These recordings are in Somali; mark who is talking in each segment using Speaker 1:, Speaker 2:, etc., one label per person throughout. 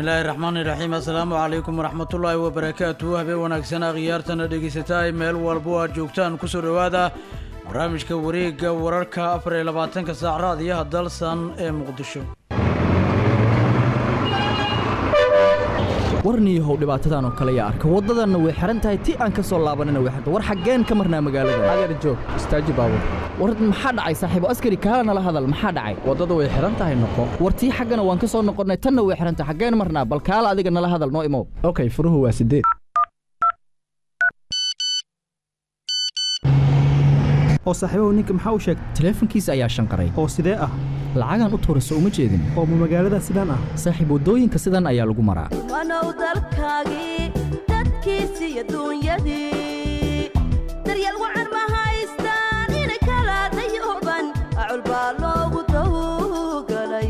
Speaker 1: bismillaahi raxmaani raxiim assalaamu calaykum waraxmatullaahi wabarakaatu habeen wanaagsan akhyaartana dhegaysataa meel walbo aad joogtaan kusoo dhowaada barnaamijka wareegga wararka afar iyo labaatanka saac raadiyaha dalsan ee muqdisho
Speaker 2: warniyahow dhibaatadan oo kale yaa arka waddadanna way xihan tahay ti aan ka soo laabanina way xiran war xaggeen ka marnaa magaalada
Speaker 3: adeer joog istaaji baabur
Speaker 2: war maxaa dhacay saaxiibo askari kaala nala hadal maxaa dhacay
Speaker 3: waddadu way xihan tahay noqo
Speaker 2: war tii xaggana waan ka soo noqonnay tanna way xihan tahay xaggeen marnaa bal kaala adiga nala hadal noo imow
Speaker 3: okay furuhu waa sideed
Speaker 4: oo saaxiibahu ninka maxaa u sheegay
Speaker 2: taleefankiisa ayaa shanqaray
Speaker 4: oo sidee ah
Speaker 2: lacagaan u tuurayso uma jeedin
Speaker 4: oo ma magaalada sidaan ah
Speaker 2: saaxiib waddooyinka sidan ayaa lagu maraa
Speaker 5: wanow dalkaagii dadkiisi iyo duunyadii daryeel wacan ma haystaan inay kala dayuban acul baa loogu tawgalay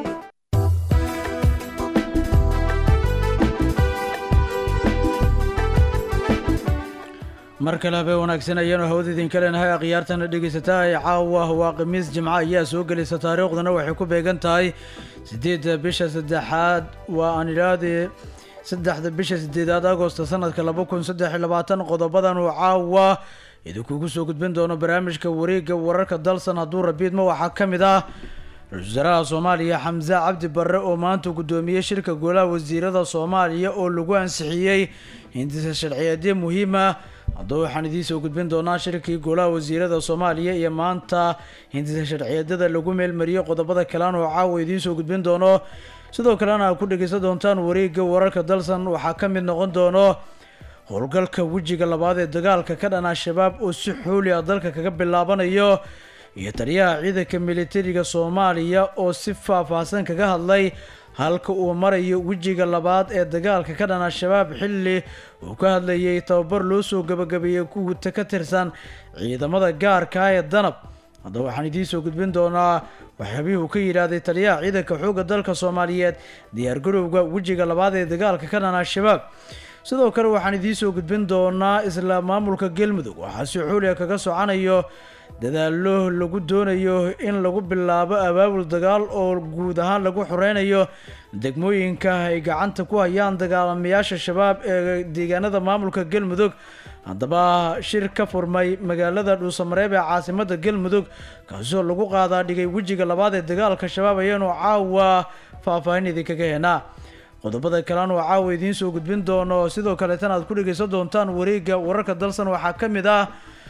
Speaker 1: mar kale habeen wanaagsan ayaanu hawada idinka leenahay akhyaartana dhegaysataa ee caawa waa khamiis jimco ayaa soo gelaysa taariikhdana waxay ku beegan tahay siddeedda bisha saddexaad waa aan idhaahde saddexda bisha sideedaad agosto sanadka laba kun saddex iyo labaatan qodobadan uu caawa idinkugu soo gudbin doono barnaamijka wareegga wararka dalsan hadduu rabiidma waxaa ka mid ah ra-iisul wasaaraha soomaaliya xamse cabdi barre oo maanta guddoomiyey shirka golaha wasiirada soomaaliya oo lagu ansixiyey hindisa sharciyeedyo muhiim ah haddaba waxaan idiin soo gudbin doonaa shirkii golaha wasiirada soomaaliya iyo maanta hindisa sharciyeedyada lagu meelmariyey qodobada kalean oo caawa idiin soo gudbin doono sidoo kalena aad ku dhegaysan doontaan wareegga wararka dalsan waxaa ka mid noqon doono howlgalka wejiga labaad ee dagaalka ka dhan al-shabaab oo si xooli ah dalka kaga bilaabanayo iyo taliyaha ciidanka militariga soomaaliya oo si faahfaahsan kaga hadlay halka uu marayo wejiga labaad ee dagaalka ka dhan al-shabaab xilli uu ka hadlayay tababar loo soo gabagabeeyey kuwata ka tirsan ciidamada gaarka ee danab haddaba waxaan idiin soo gudbin doonaa waxyaabihii uu ka yidhaahday taliyaha ciidanka xoogga dalka soomaaliyeed diyaargarowga wejiga labaad ee dagaalka ka dhan al-shabaab sidoo kale waxaan idiin soo gudbin doonaa isla maamulka galmudug waxaa si xooliga kaga socanayo dadaalo lagu doonayo in lagu bilaabo abaabul dagaal oo guud ahaan lagu xoreynayo degmooyinka ay gacanta ku hayaan dagaalamayaasha shabaab ee deegaanada maamulka galmudug haddaba shir ka furmay magaalada dhuusamareeb ee caasimada galmudug kaasoo lagu qaadaa dhigay wejiga labaad ee dagaalka shabaab ayaanu caawa faahfaahin idinkaga heenaa qodobada kalean oo caawa idiin soo gudbin doono sidoo kaleetana aad ku dhegaysan doontaan wareegga wararka dalsan waxaa ka mid ah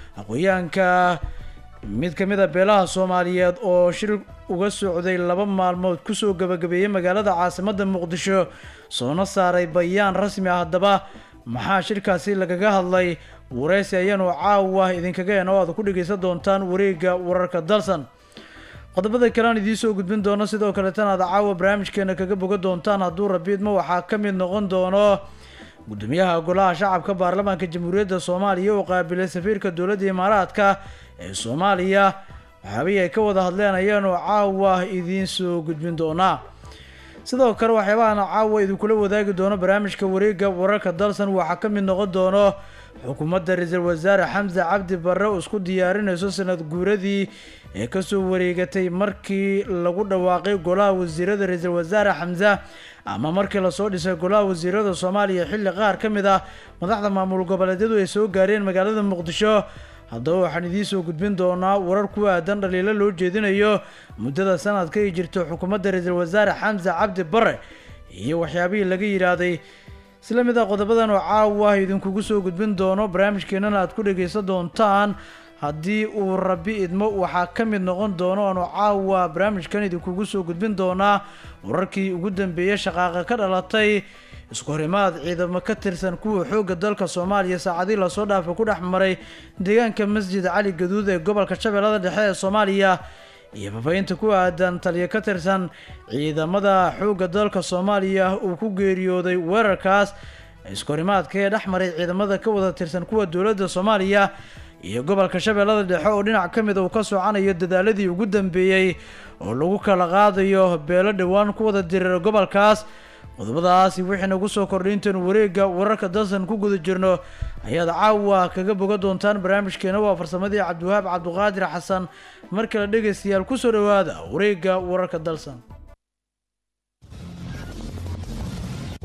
Speaker 1: aqoyaanka mid ka mid a beelaha soomaaliyeed oo shir uga socday laba maalmood kusoo gabagabeeyey magaalada caasimada muqdisho soona saaray bayaan rasmi ah haddaba maxaa shirkaasi lagaga hadlay wareysi ayaanu caawa idinkaga heen oo aad ku dhegaysan doontaan wareegga wararka dalsan qodobada kalean idiin soo gudbin doono sidoo kaleetana aad caawa barnaamijkeena kaga boga doontaan hadduu rabiidma waxaa ka mid noqon doono gudoomiyaha golaha shacabka baarlamaanka jamhuuriyadda soomaaliya oo qaabilay safiirka dowladda imaaraadka ee soomaaliya waxyaabihii ay ka wada hadleen ayaanu caawa idiin soo gudbin doonaa sidoo kale waxyaabahan caawa idinkula wadaagi doono barnaamijka wareegga wararka dalsan waxaa ka mid noqon doono xukuumadda ra-iisul wasaare xamse cabdi barre oo isku diyaarinayso sanad guuradii ee kasoo wareegatay markii lagu dhawaaqay golaha wasiirada ra-iisul wasaare xamse ama markii lasoo dhisay golaha wasiirada soomaaliya xilli qaar ka mid ah madaxda maamul goboleedyadu ay soo gaareen magaalada muqdisho haddaba waxaan idiin soo gudbin doonaa warar ku aadan dhaliilo loo jeedinayo muddada sanadka ay jirto xukuumadda ra-iisul wasaare xamse cabdi bare iyo waxyaabihii laga yidhaahday isla mid ah qodobadan oo caawa idinkugu soo gudbin doono barnaamijkeenana aad ku dhagaysan doontaan haddii uu rabi idmo waxaa ka mid noqon doono oonu caawa barnaamijkan idinkugu soo gudbin doonaa wararkii ugu dambeeyey shaqaaqa ka dhalatay isku horimaad ciidamo ka tirsan kuwa xoogga dalka soomaaliya saacadii lasoo dhaafay ku dhex maray deegaanka masjid cali gaduud ee gobolka shabeellada dhexe ee soomaaliya iyo fafahinta ku aadan taliya ka tirsan ciidamada xoogga dalka soomaaliya uu ku geeriyooday weerarkaas isku horimaadka ee dhex maray ciidamada ka wada tirsan kuwa dowladda soomaaliya iyo gobolka shabeellada dhexe oo dhinac ka mid uu ka socanayo dadaaladii ugu dambeeyey oo lagu kala qaadayo beelo dhowaan ku wada diriira gobolkaas qodobadaasi wixii nagu soo kordhay intaenu wareegga wararka dalsan ku guda jirno ayaad caawa kaga boga doontaan barnaamijkeena waa farsamadii cabdiwahaab cabdiqaadir xasan mar kale dhegaystayaal kusoo dhowaada wareegga wararka dalsan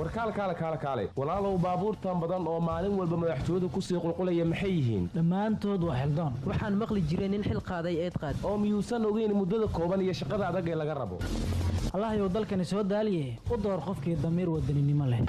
Speaker 6: warkaal kaale kaale kaale walaalow baabuurtan badan oo maalin walba madaxtooyadu kusii qulqulaya maxay yihiin
Speaker 7: dhammaantood waa xildoon
Speaker 8: waxaan maqli jiray nin xil qaaday eed qaad
Speaker 6: oo miyuusan ogeyn muddada kooban iyo shaqada adag ee laga rabo
Speaker 7: allahayow dalkani soo daaliye u door qofkii damiir wadaninimo leh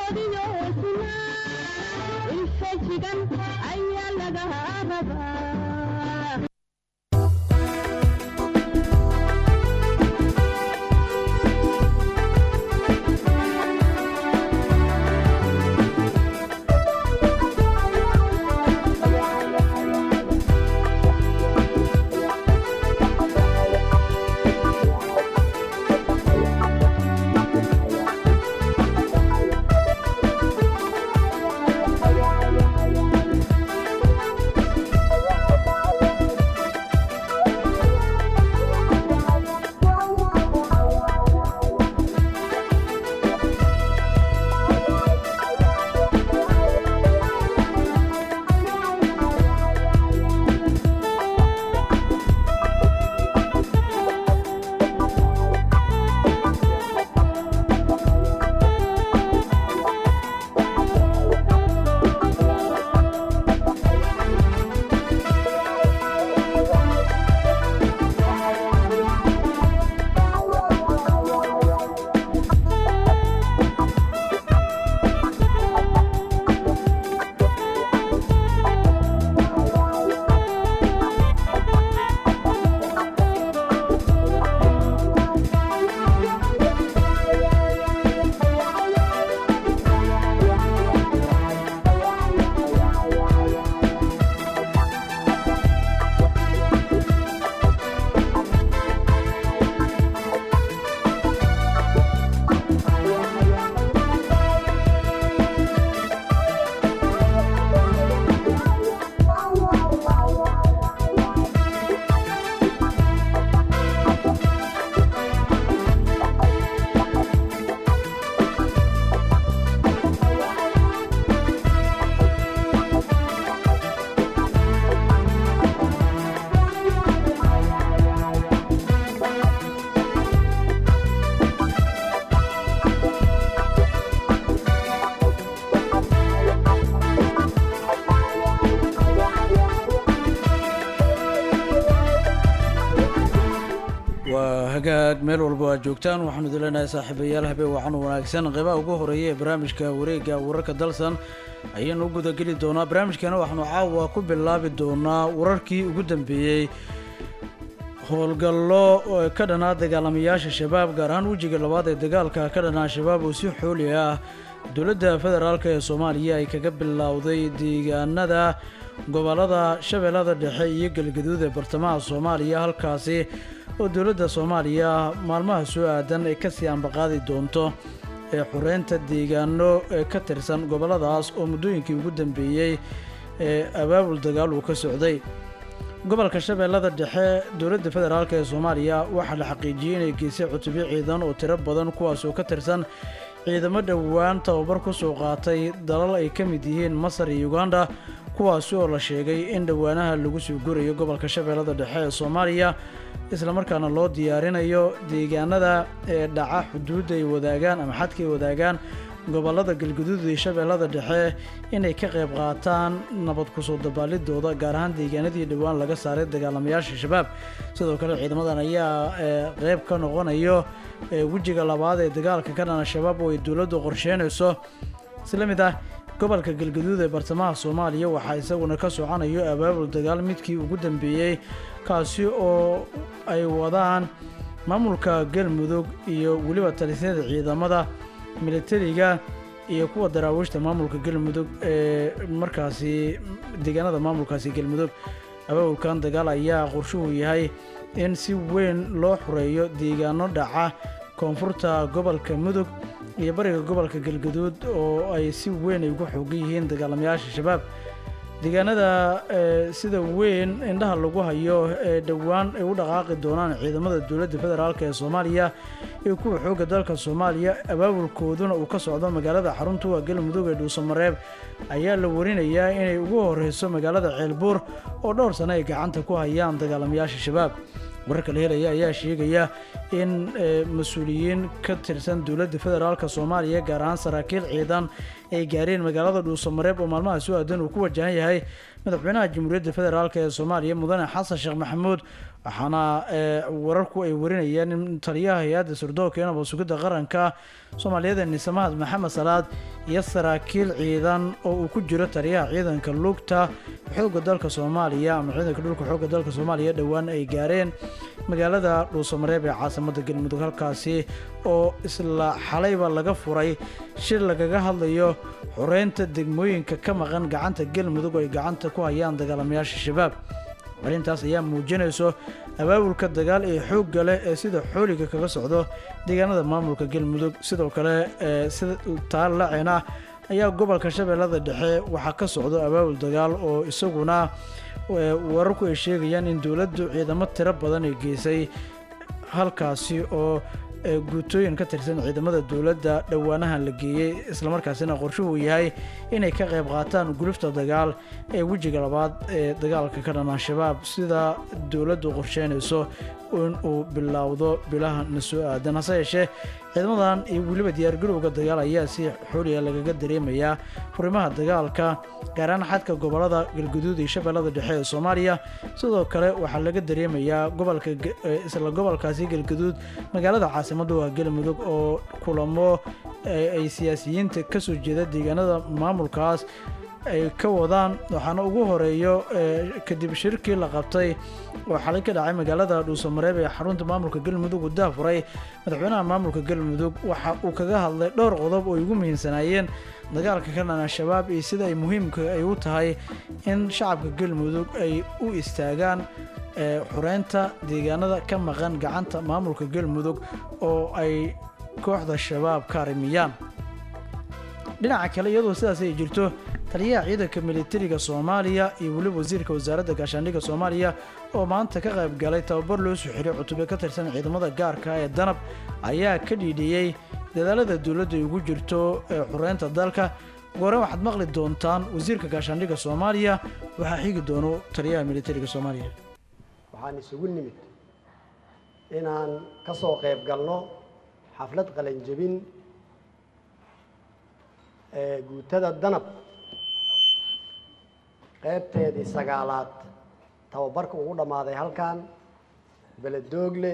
Speaker 1: waa hagaag meel walba aad joogtaan waxaanu idin leenahay saaxiibayaal habeen wacan wanaagsan qeybaha ugu horeeya ee barnaamijka wareegga wararka dalsan ayaanu u gudageli doonaa barnaamijkana waxaanu caawa ku bilaabi doonaa wararkii ugu dambeeyey howlgallo ka dhanaa dagaalamayaasha shabaab gaar ahaan wejiga labaad ee dagaalka ka dhanaa shabaab oo si xooli ah dowladda federaalk ee soomaaliya ay kaga bilowday deegaanada gobollada shabeellada dhexe iyo galgaduud ee bartamaha soomaaliya halkaasi oo dowladda soomaaliya maalmaha soo aadan ay kasii ambaqaadi doonto ee xureynta deegaano ee ka tirsan gobolladaas oo muddooyinkii ugu dambeeyey ee abaabul dagaal uu ka socday gobolka shabeellada dhexe dowladda federaalk ee soomaaliya waxaa la xaqiijiyey inay geysay cutubyo ciidan oo tiro badan kuwaas oo ka tirsan ciidamo dhowaan tababar ku soo qaatay dalal ay ka mid yihiin masar iyo uganda kuwaasi oo la sheegay in dhowaanaha lagu soo gurayo gobolka shabeellada dhexe ee soomaaliya islamarkaana loo diyaarinayo deegaanada ee dhaca xuduudda ay wadaagaan ama xadka ay wadaagaan gobollada galguduud iyo shabeellada dhexe inay ka qayb qaataan nabad kusoo dabaalidooda gaar ahaan deegaanadii dhowaan laga saaray dagaalamayaasha shabaab sidoo kale ciidamadan ayaa qeyb ka noqonayo wejiga labaad ee dagaalka ka dhana shabaab oo ay dowladdu qorsheynayso isla mid ah gobolka galgaduud ee bartamaha soomaaliya waxaa isaguna ka soconayo abaabul dagaal midkii ugu dambeeyey kaasi oo ay wadaan maamulka galmudug iyo weliba talisyada ciidamada militariga iyo kuwa daraawiishta maamulka galmudug ee markaasi deegaanada maamulkaasi galmudug abaabulkan dagaal ayaa qorshuhu yahay in si weyn loo xureeyo deegaano dhaca koonfurta gobolka mudug iyo bariga gobolka galgaduud oo ay si weyn ay ugu xoogan yihiin dagaalamayaasha shabaab deegaanada sida weyn indhaha lagu hayo ee dhowaan ay u dhaqaaqi doonaan ciidamada dowladda federaalk ee soomaaliya iyo kuwa xoogga dalka soomaaliya abaabulkooduna uu ka socdo magaalada xaruntuwa galmudug ee dhuusamareeb ayaa la warinayaa inay ugu horeyso magaalada ceelbuur oo dhowr sano ay gacanta ku hayaan dagaalamayaasha shabaab wararka la helaya ayaa sheegaya in mas-uuliyiin ka tirsan dowladda federaalk soomaaliya gaar ahaan saraakiil ciidan ay gaareen magaalada dhuusamareeb oo maalmaha soo aadan uu ku wajahan yahay madaxweynaha jamhuuriyadda federaalk ee soomaaliya mudane xasan sheekh maxamuud waxaana wararku ay warinayaan in taliyaha hay-adda sirdoonka ee nabad sugidda qaranka soomaaliyeed nisamahad maxamed salaad iyo saraakiil ciidan oo uu ku jiro taliyaha ciidanka lugta xoogga dalka soomaaliya ama ciidanka dhulka xoogga dalka soomaaliya dhowaan ay gaareen magaalada dhuusamareeb ee caasimada galmudug halkaasi oo isla xalayba laga furay shir lagaga hadlayo xoreynta degmooyinka ka maqan gacanta galmudug oo ay gacanta ku hayaan dagaalamayaasha shabaab arrintaas ayaa muujinayso abaabulka dagaal ee xoogga leh ee sida xooliga kaga socdo deegaanada maamulka galmudug sidoo kale sida taallacena ayaa gobolka shabeellada dhexe waxaa ka socdo abaabul dagaal oo isaguna wararku ay sheegayaan in dowladdu ciidamo tiro badan ay geysay halkaasi oo guutooyin ka tirsan ciidamada dowladda dhowaanahan la geeyey islamarkaasina qorshuhu yahay inay ka qayb qaataan gulufta dagaal ee wejiga labaad ee dagaalka ka dhan al-shabaab sida dowladdu qorsheynayso in uu bilowdo bilaha na soo aadan hase yeeshee ciidamadan iyo weliba diyaargarowga dagaal ayaa si xooliya lagaga dareemayaa furimaha dagaalka gaaraan xadka gobolada galguduud iyo shabeellada dhexe ee soomaaliya sidoo kale waxaa laga dareemayaa gobolka isla gobolkaasi galguduud magaalada caasimadda waa galmudug oo kulamo ay siyaasiyiinta ka soo jeeda deegaanada maamulkaas ay ka wadaan waxaana ugu horeeyo kadib shirkii la qabtay oo xalay ka dhacay magaalada dhuusamareeb ee xarunta maamulka galmudug uu daafuray madaxweynaha maamulka galmudug waxa uu kaga hadlay dhowr qodob oo ay ugu muhiimsanaayeen dagaalka ka dhan al-shabaab iyo sida ay muhiimka ay u tahay in shacabka galmudug ay u istaagaan xureynta deegaanada ka maqan gacanta maamulka galmudug oo ay kooxda shabaab ka arimiyaan dhinaca kale iyadoo sidaas ay jirto taliyaha ciidanka militariga soomaaliya iyo weliba wasiirka wasaaradda gaashaandhigga soomaaliya oo maanta ka qayb galay tababar loo soo xiray cutubyo ka tirsan ciidamada gaarka ee danab ayaa ka dhiidhiyey dadaalada dowladda ay ugu jirto ee xureynta dalka goore waxaad maqli doontaan wasiirka gaashaandhigga soomaaliya waxaa xigi doono taliyaha militariga soomaaliya
Speaker 9: waxaan isugu nimid inaan ka soo qayb galno xaflad qalanjebin ee guutada danab qaybteedii sagaalaad tababarka ugu dhammaaday halkan beledoogle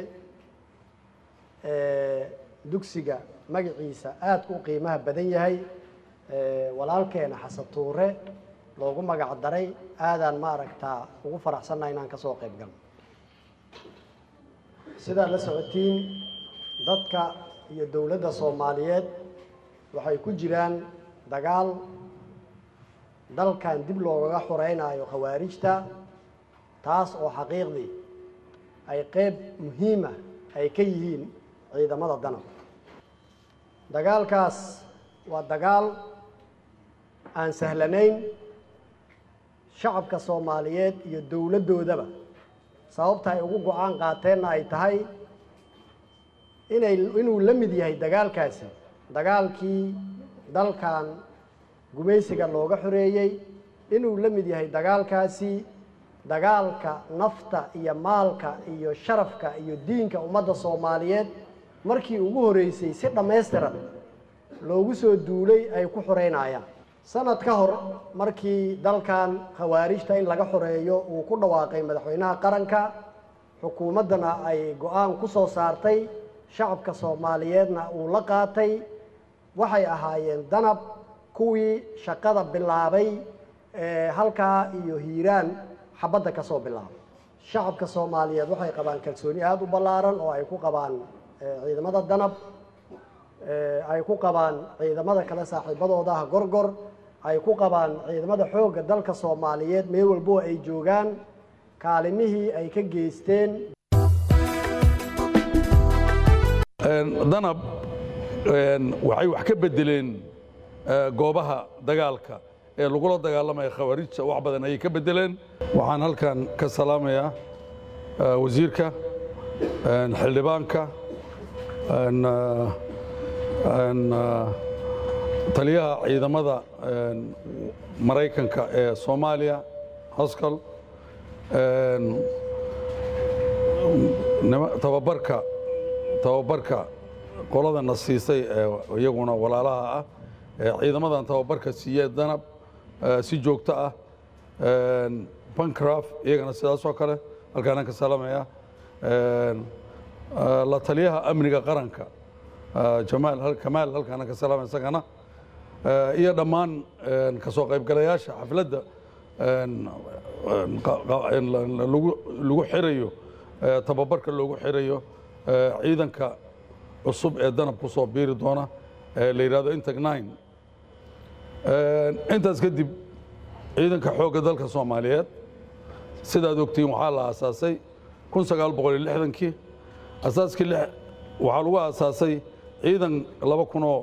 Speaker 9: dugsiga magaciisa aadka u qiimaha badan yahay walaalkeena xasan tuure loogu magac daray aadaan ma aragtaa ugu faraxsannaha inaan ka soo qayb galno sidaad la socotiin dadka iyo dowladda soomaaliyeed waxay ku jiraan dagaal dalkan dib loogaga xoreynayo khawaarijta taas oo xaqiiqdii ay qeyb muhiima ay ka yihiin ciidamada danab dagaalkaas waa dagaal aan sahlanayn shacabka soomaaliyeed iyo dowladdoodaba sababta ay ugu go-aan qaateenna ay tahay inay inuu la mid yahay dagaalkaasi dagaalkii dalkan gumaysiga looga xoreeyey inuu la mid yahay dagaalkaasi dagaalka nafta iyo maalka iyo sharafka iyo diinka ummadda soomaaliyeed markii ugu horreysay si dhammaystiran loogu soo duulay ay ku xoreynayaan sanad ka hor markii dalkan khawaarijta in laga xoreeyo uu ku dhawaaqay madaxweynaha qaranka xukuumaddana ay go-aan ku soo saartay shacabka soomaaliyeedna uu la qaatay waxay ahaayeen danab kuwii shaqada bilaabay ee halkaa iyo hiiraan xabadda ka soo bilaabay shacabka soomaaliyeed waxay qabaan kalsooni aada u ballaaran oo ay ku qabaan ciidamada danab ay ku qabaan ciidamada kale saaxiibadooda ah gorgor ay ku qabaan ciidamada xoogga dalka soomaaliyeed meel walboo ay joogaan kaalimihii ay ka geysteen
Speaker 10: danab waxay wax ka bedeleen goobaha dagaalka ee lagula dagaalamaya khawaarijta wax badan ayay ka bedeleen waxaan halkan ka salaamayaa wasiirka xildhibaanka taliyaha ciidamada maraykanka ee soomaaliya hoskal nima- tababarka tababarka qoladana siisay ee iyaguna walaalaha ah ee ciidamadan tababarka siiyee danab ee si joogto ah een, bancraf iyagana sidaas oo kale halkaanaan ka salaamaya een, ee, la taliyaha amniga qaranka ee, jamaal hal- kamaal halkaanaan ka salaamaya isagana ee, iyo dhammaan een, ka soo qaybgalayaasha xafladda een, een, qa- qa- een, la- la- lagu lagu xirayo ee, tababarka loogu xirayo ee, ciidanka cusub ee danab ku soo biiri doona ee la yidhahdo integ nine Een, intaas kadib ciidanka xoogga dalka soomaaliyeed sidaad ogtihiin waxaa la aasaasay kun sagaal boqol iyo lixdankii asaaskii lix waxaa lagu aasaasay ciidan laba kun oo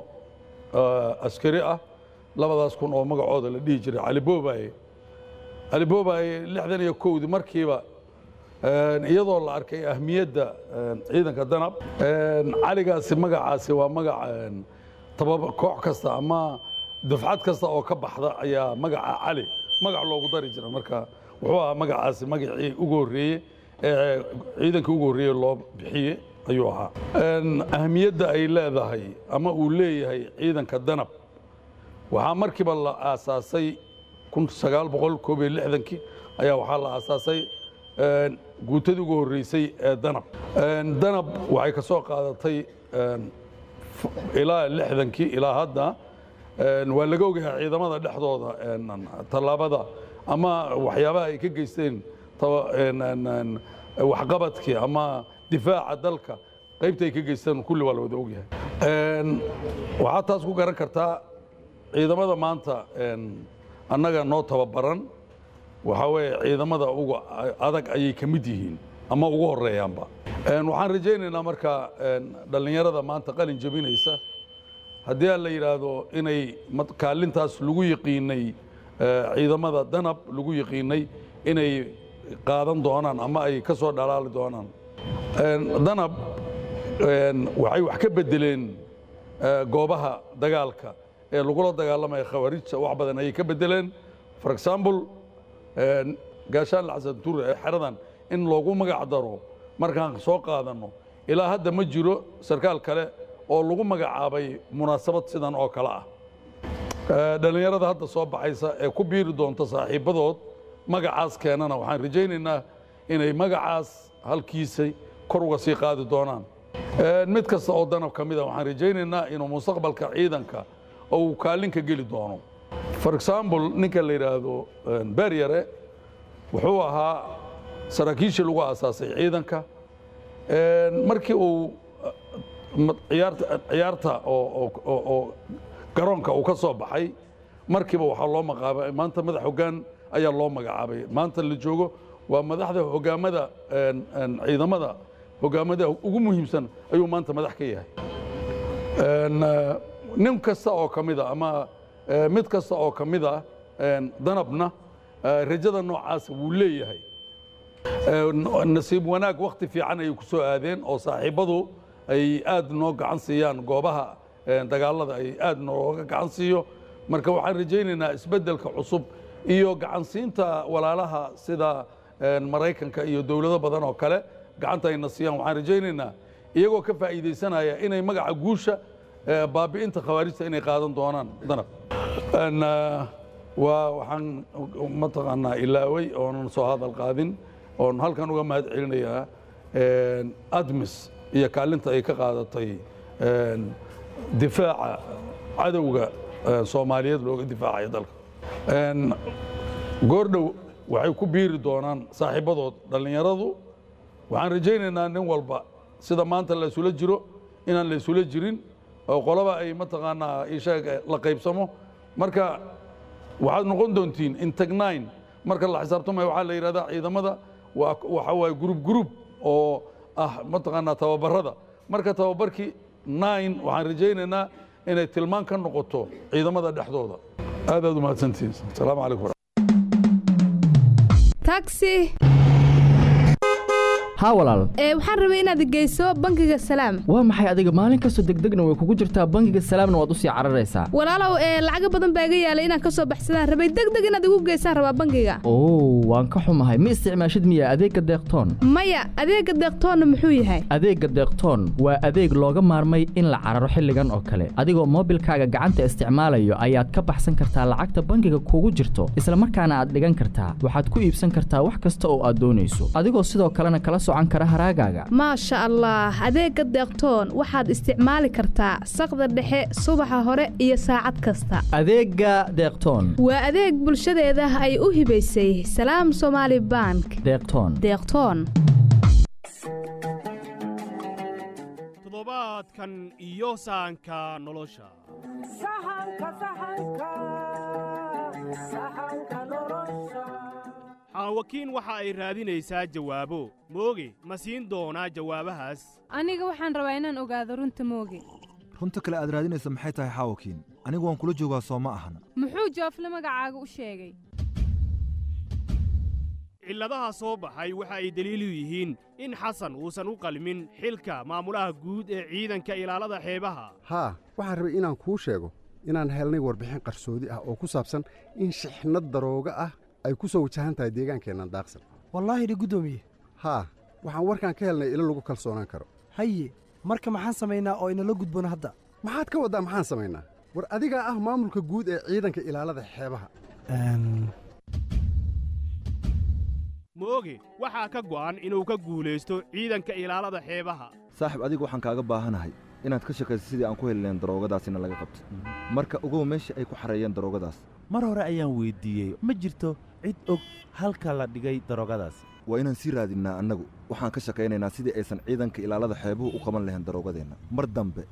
Speaker 10: eh, askari ah labadaas kun oo magacooda la dhihi jiray cali boobaye cali boobaye lixdan iyo kowdii markiiba een, iyadoo la arkay ahmiyadda een, ciidanka danab een, caligaasi magacaasi waa magac een, tababa koox kasta ama dufcad kasta oo ka baxda ayaa magaca cali magac loogu dari jira marka wuxuu ahaa magacaasi magacii ugu horreeyey ee ciidankii ugu horreeyey loo bixiyey ayuu ahaa Een, ahmiyadda ay leedahay ama uu leeyahay ciidanka danab waxaa markiiba la aasaasay kun sagaal boqol koob iyo lixdankii ayaa waxaa la aasaasay een, guutadii ugu horreysay ee danab Een, danab waxay ka soo qaadatay een, f- ilaa lixdankii ilaa hadda een, waa laga ogyahay ciidamada dhexdooda een, tallaabada ama waxyaabaha ay ka geysteen taba- een, een, een, waxqabadkii ama difaaca dalka qaybta ay ka geysteen kulli waa la wada ogyahay Een, waxaad taas ku garan kartaa ciidamada maanta een, annaga noo tababaran waxaa weeye ciidamada ugu adag ayay ka mid yihiin ama ugu horeeyaanba Een, waxaan rajaynaynaa marka een, dhallinyarada maanta qalin jebinaysa haddii aan la yidhaahdo inay mat- kaalintaas lagu yiqiinay ee, ciidamada danab lagu yiqiinay inay qaadan doonaan ama ay ka soo dhalaali doonaan Een, danab een, waxay wax ka bedeleen ee, goobaha dagaalka ee lagula dagaalamaya khawaarijta wax badan ayay ka bedeleen for example een, gaashaan lacsan ture ee xeradan in loogu magac daro markaan soo qaadanno ilaa hadda ma jiro sarkaal kale oo lagu magacaabay munaasabad sidan oo kale ah Ee, dhallinyarada hadda soo baxaysa ee ku biiri doonta saaxiibadood magacaas keenana waxaan rajaynaynaa inay magacaas halkiisay kor uga sii qaadi doonaan Een, mid kasta oo danab ka mid a waxaan rajaynaynaa inuu mustaqbalka ciidanka oo uu kaalin ka geli doono for example ninka la yidhaahdo een, beryare wuxuu ahaa saraakiishii lagu aasaasay ciidanka Een, markii uu ma- ciyaarta ciyaarta oo oo- oo oo garoonka uu ka soo baxay markiiba waxaa loo magacaabay maanta madax hoggaan ayaa loo magacaabay maanta la joogo waa madaxda hogaamada een, een, ciidamada hogaamada ugu muhiimsan ayuu maanta madax ka yahay Een, eh, nin kasta oo ka mid a ama eh, mid kasta oo ka mid ah een, danabna eh, rajada noocaas wuu leeyahay Ee, nasiib wanaag wakti fiican ayay ku soo aadeen oo saaxiibadu ay aad noo gacan siiyaan goobaha ee, dagaalada ay aad nooga gacan siiyo marka waxaan rajaynaynaa isbeddelka cusub iyo gacansiinta walaalaha sida ee, maraykanka iyo dowlado badan oo kale gacanta ayna siiyaan waxaan rajaynaynaa iyagoo ka faa'iidaysanaya inay magaca guusha ee, baabi'inta khawaarijta inay qaadan doonaan danab Een, eh, waa waxaan mataqaanaa ilaaway oonan soo hadal qaadin oon halkan uga mahad celinayaa een, admis iyo kaalinta ay ka qaadatay een, difaaca cadowga ee, soomaaliyeed looga difaacayo dalka Een, goordhow waxay ku biiri doonaan saaxiibadood dhallinyaradu waxaan rajaynaynaa nin walba sida maanta la isula jiro inaan la isula jirin oo qolaba ay mataqaanaa ishaga la qaybsamo marka waxaad noqon doontiin intagnayn marka la xisaabtamayo waxaa la yidhahdaa ciidamada waa waxa waaye group group oo ah mataqaanaa tababarada marka tababarkii nine waxaan rajaynaynaa inay tilmaan ka noqoto ciidamada dhexdooda aad aad u mahadsantihiin asalaamu calaykum
Speaker 11: taxi
Speaker 2: haa walaal
Speaker 11: ee waxaan rabay inaad geyso bangiga salaam
Speaker 2: waa maxay adiga maalin kastoo degdegna way kugu jirtaa bangiga salaamna waad usii cararaysaa
Speaker 11: walaalow ee lacago badan baa iga yaalay inaan kasoo baxsadaan rabay degdeg inaad igu geysaan rabaa bangiga
Speaker 2: oo waan ka xumahay ma isticmaashid miya adeegga deeqtoon
Speaker 11: maya adeega deeqtoonna muxuu yahay
Speaker 2: adeegga deeqtoon waa adeeg looga maarmay in la cararo xilligan oo kale adigoo moobilkaaga gacanta isticmaalayo ayaad ka baxsan kartaa lacagta bangiga kugu jirto isla markaana aad dhigan kartaa waxaad ku iibsan kartaa wax kasta oo aad doonayso adigoo sidoo kalena kala socan kara haraagaaga
Speaker 11: maasha allah adeega deeqtoon waxaad isticmaali kartaa saqda dhexe subaxa hore iyo saacad kasta
Speaker 2: adeegga deeqtoon
Speaker 11: waa adeeg bulshadeeda ay u hibaysay salaam somaali bank
Speaker 2: deeqtoon
Speaker 11: deeqtoon
Speaker 12: toddobaadkan iyo saanka nolosha xaawakiin waxa ay raadinaysaa jawaabo mooge ma siin doonaa jawaabahaas
Speaker 13: aniga waxaan rabaa inaan ogaado runta mooge
Speaker 14: runta kale aad raadinaysa maxay tahay xaawakiin anigu waan kula joogaa soo ma ahan
Speaker 13: muxuu joofle magacaaga u sheegay
Speaker 12: cilladaha soo baxay waxa ay deliilu yihiin in xasan uusan u qalmin xilka maamulaha guud ee ciidanka ilaalada xeebaha
Speaker 15: haa waxaan rabay inaan kuu sheego inaan helnay warbixin qarsoodi ah oo ku saabsan in shixnad darooga ah ay ku soo wajahan tahay deegaankeennan daaqsan
Speaker 16: wallaahi dhi guddoomiye
Speaker 15: haa waxaan warkaan ka helnay ilo lagu kalsoonaan karo
Speaker 16: haye marka maxaan samaynaa oo inala gudboon hadda
Speaker 15: maxaad ka waddaa maxaan samaynaa war adigaa ah maamulka guud ee ciidanka ilaalada xeebaha
Speaker 12: mooge waxaa ka go'an inuu ka guulaysto ciidanka ilaalada xeebaha
Speaker 14: saaxib adigu waxaan kaaga baahanahay inaad ka shaqayso sidii aan ku heli lahayn daroogadaasina laga qabto marka ogow meesha ay ku xareeyeen daroogadaas
Speaker 17: mar hore ayaan weyddiiyey ma jirto cid og halka la dhigay daroogadaasi
Speaker 14: waa inaan sii raadinnaa annagu waxaan ka shaqaynaynaa sidii aysan ciidanka ilaalada xeebuhu u qaban lahayn daroogadeenna mar dambe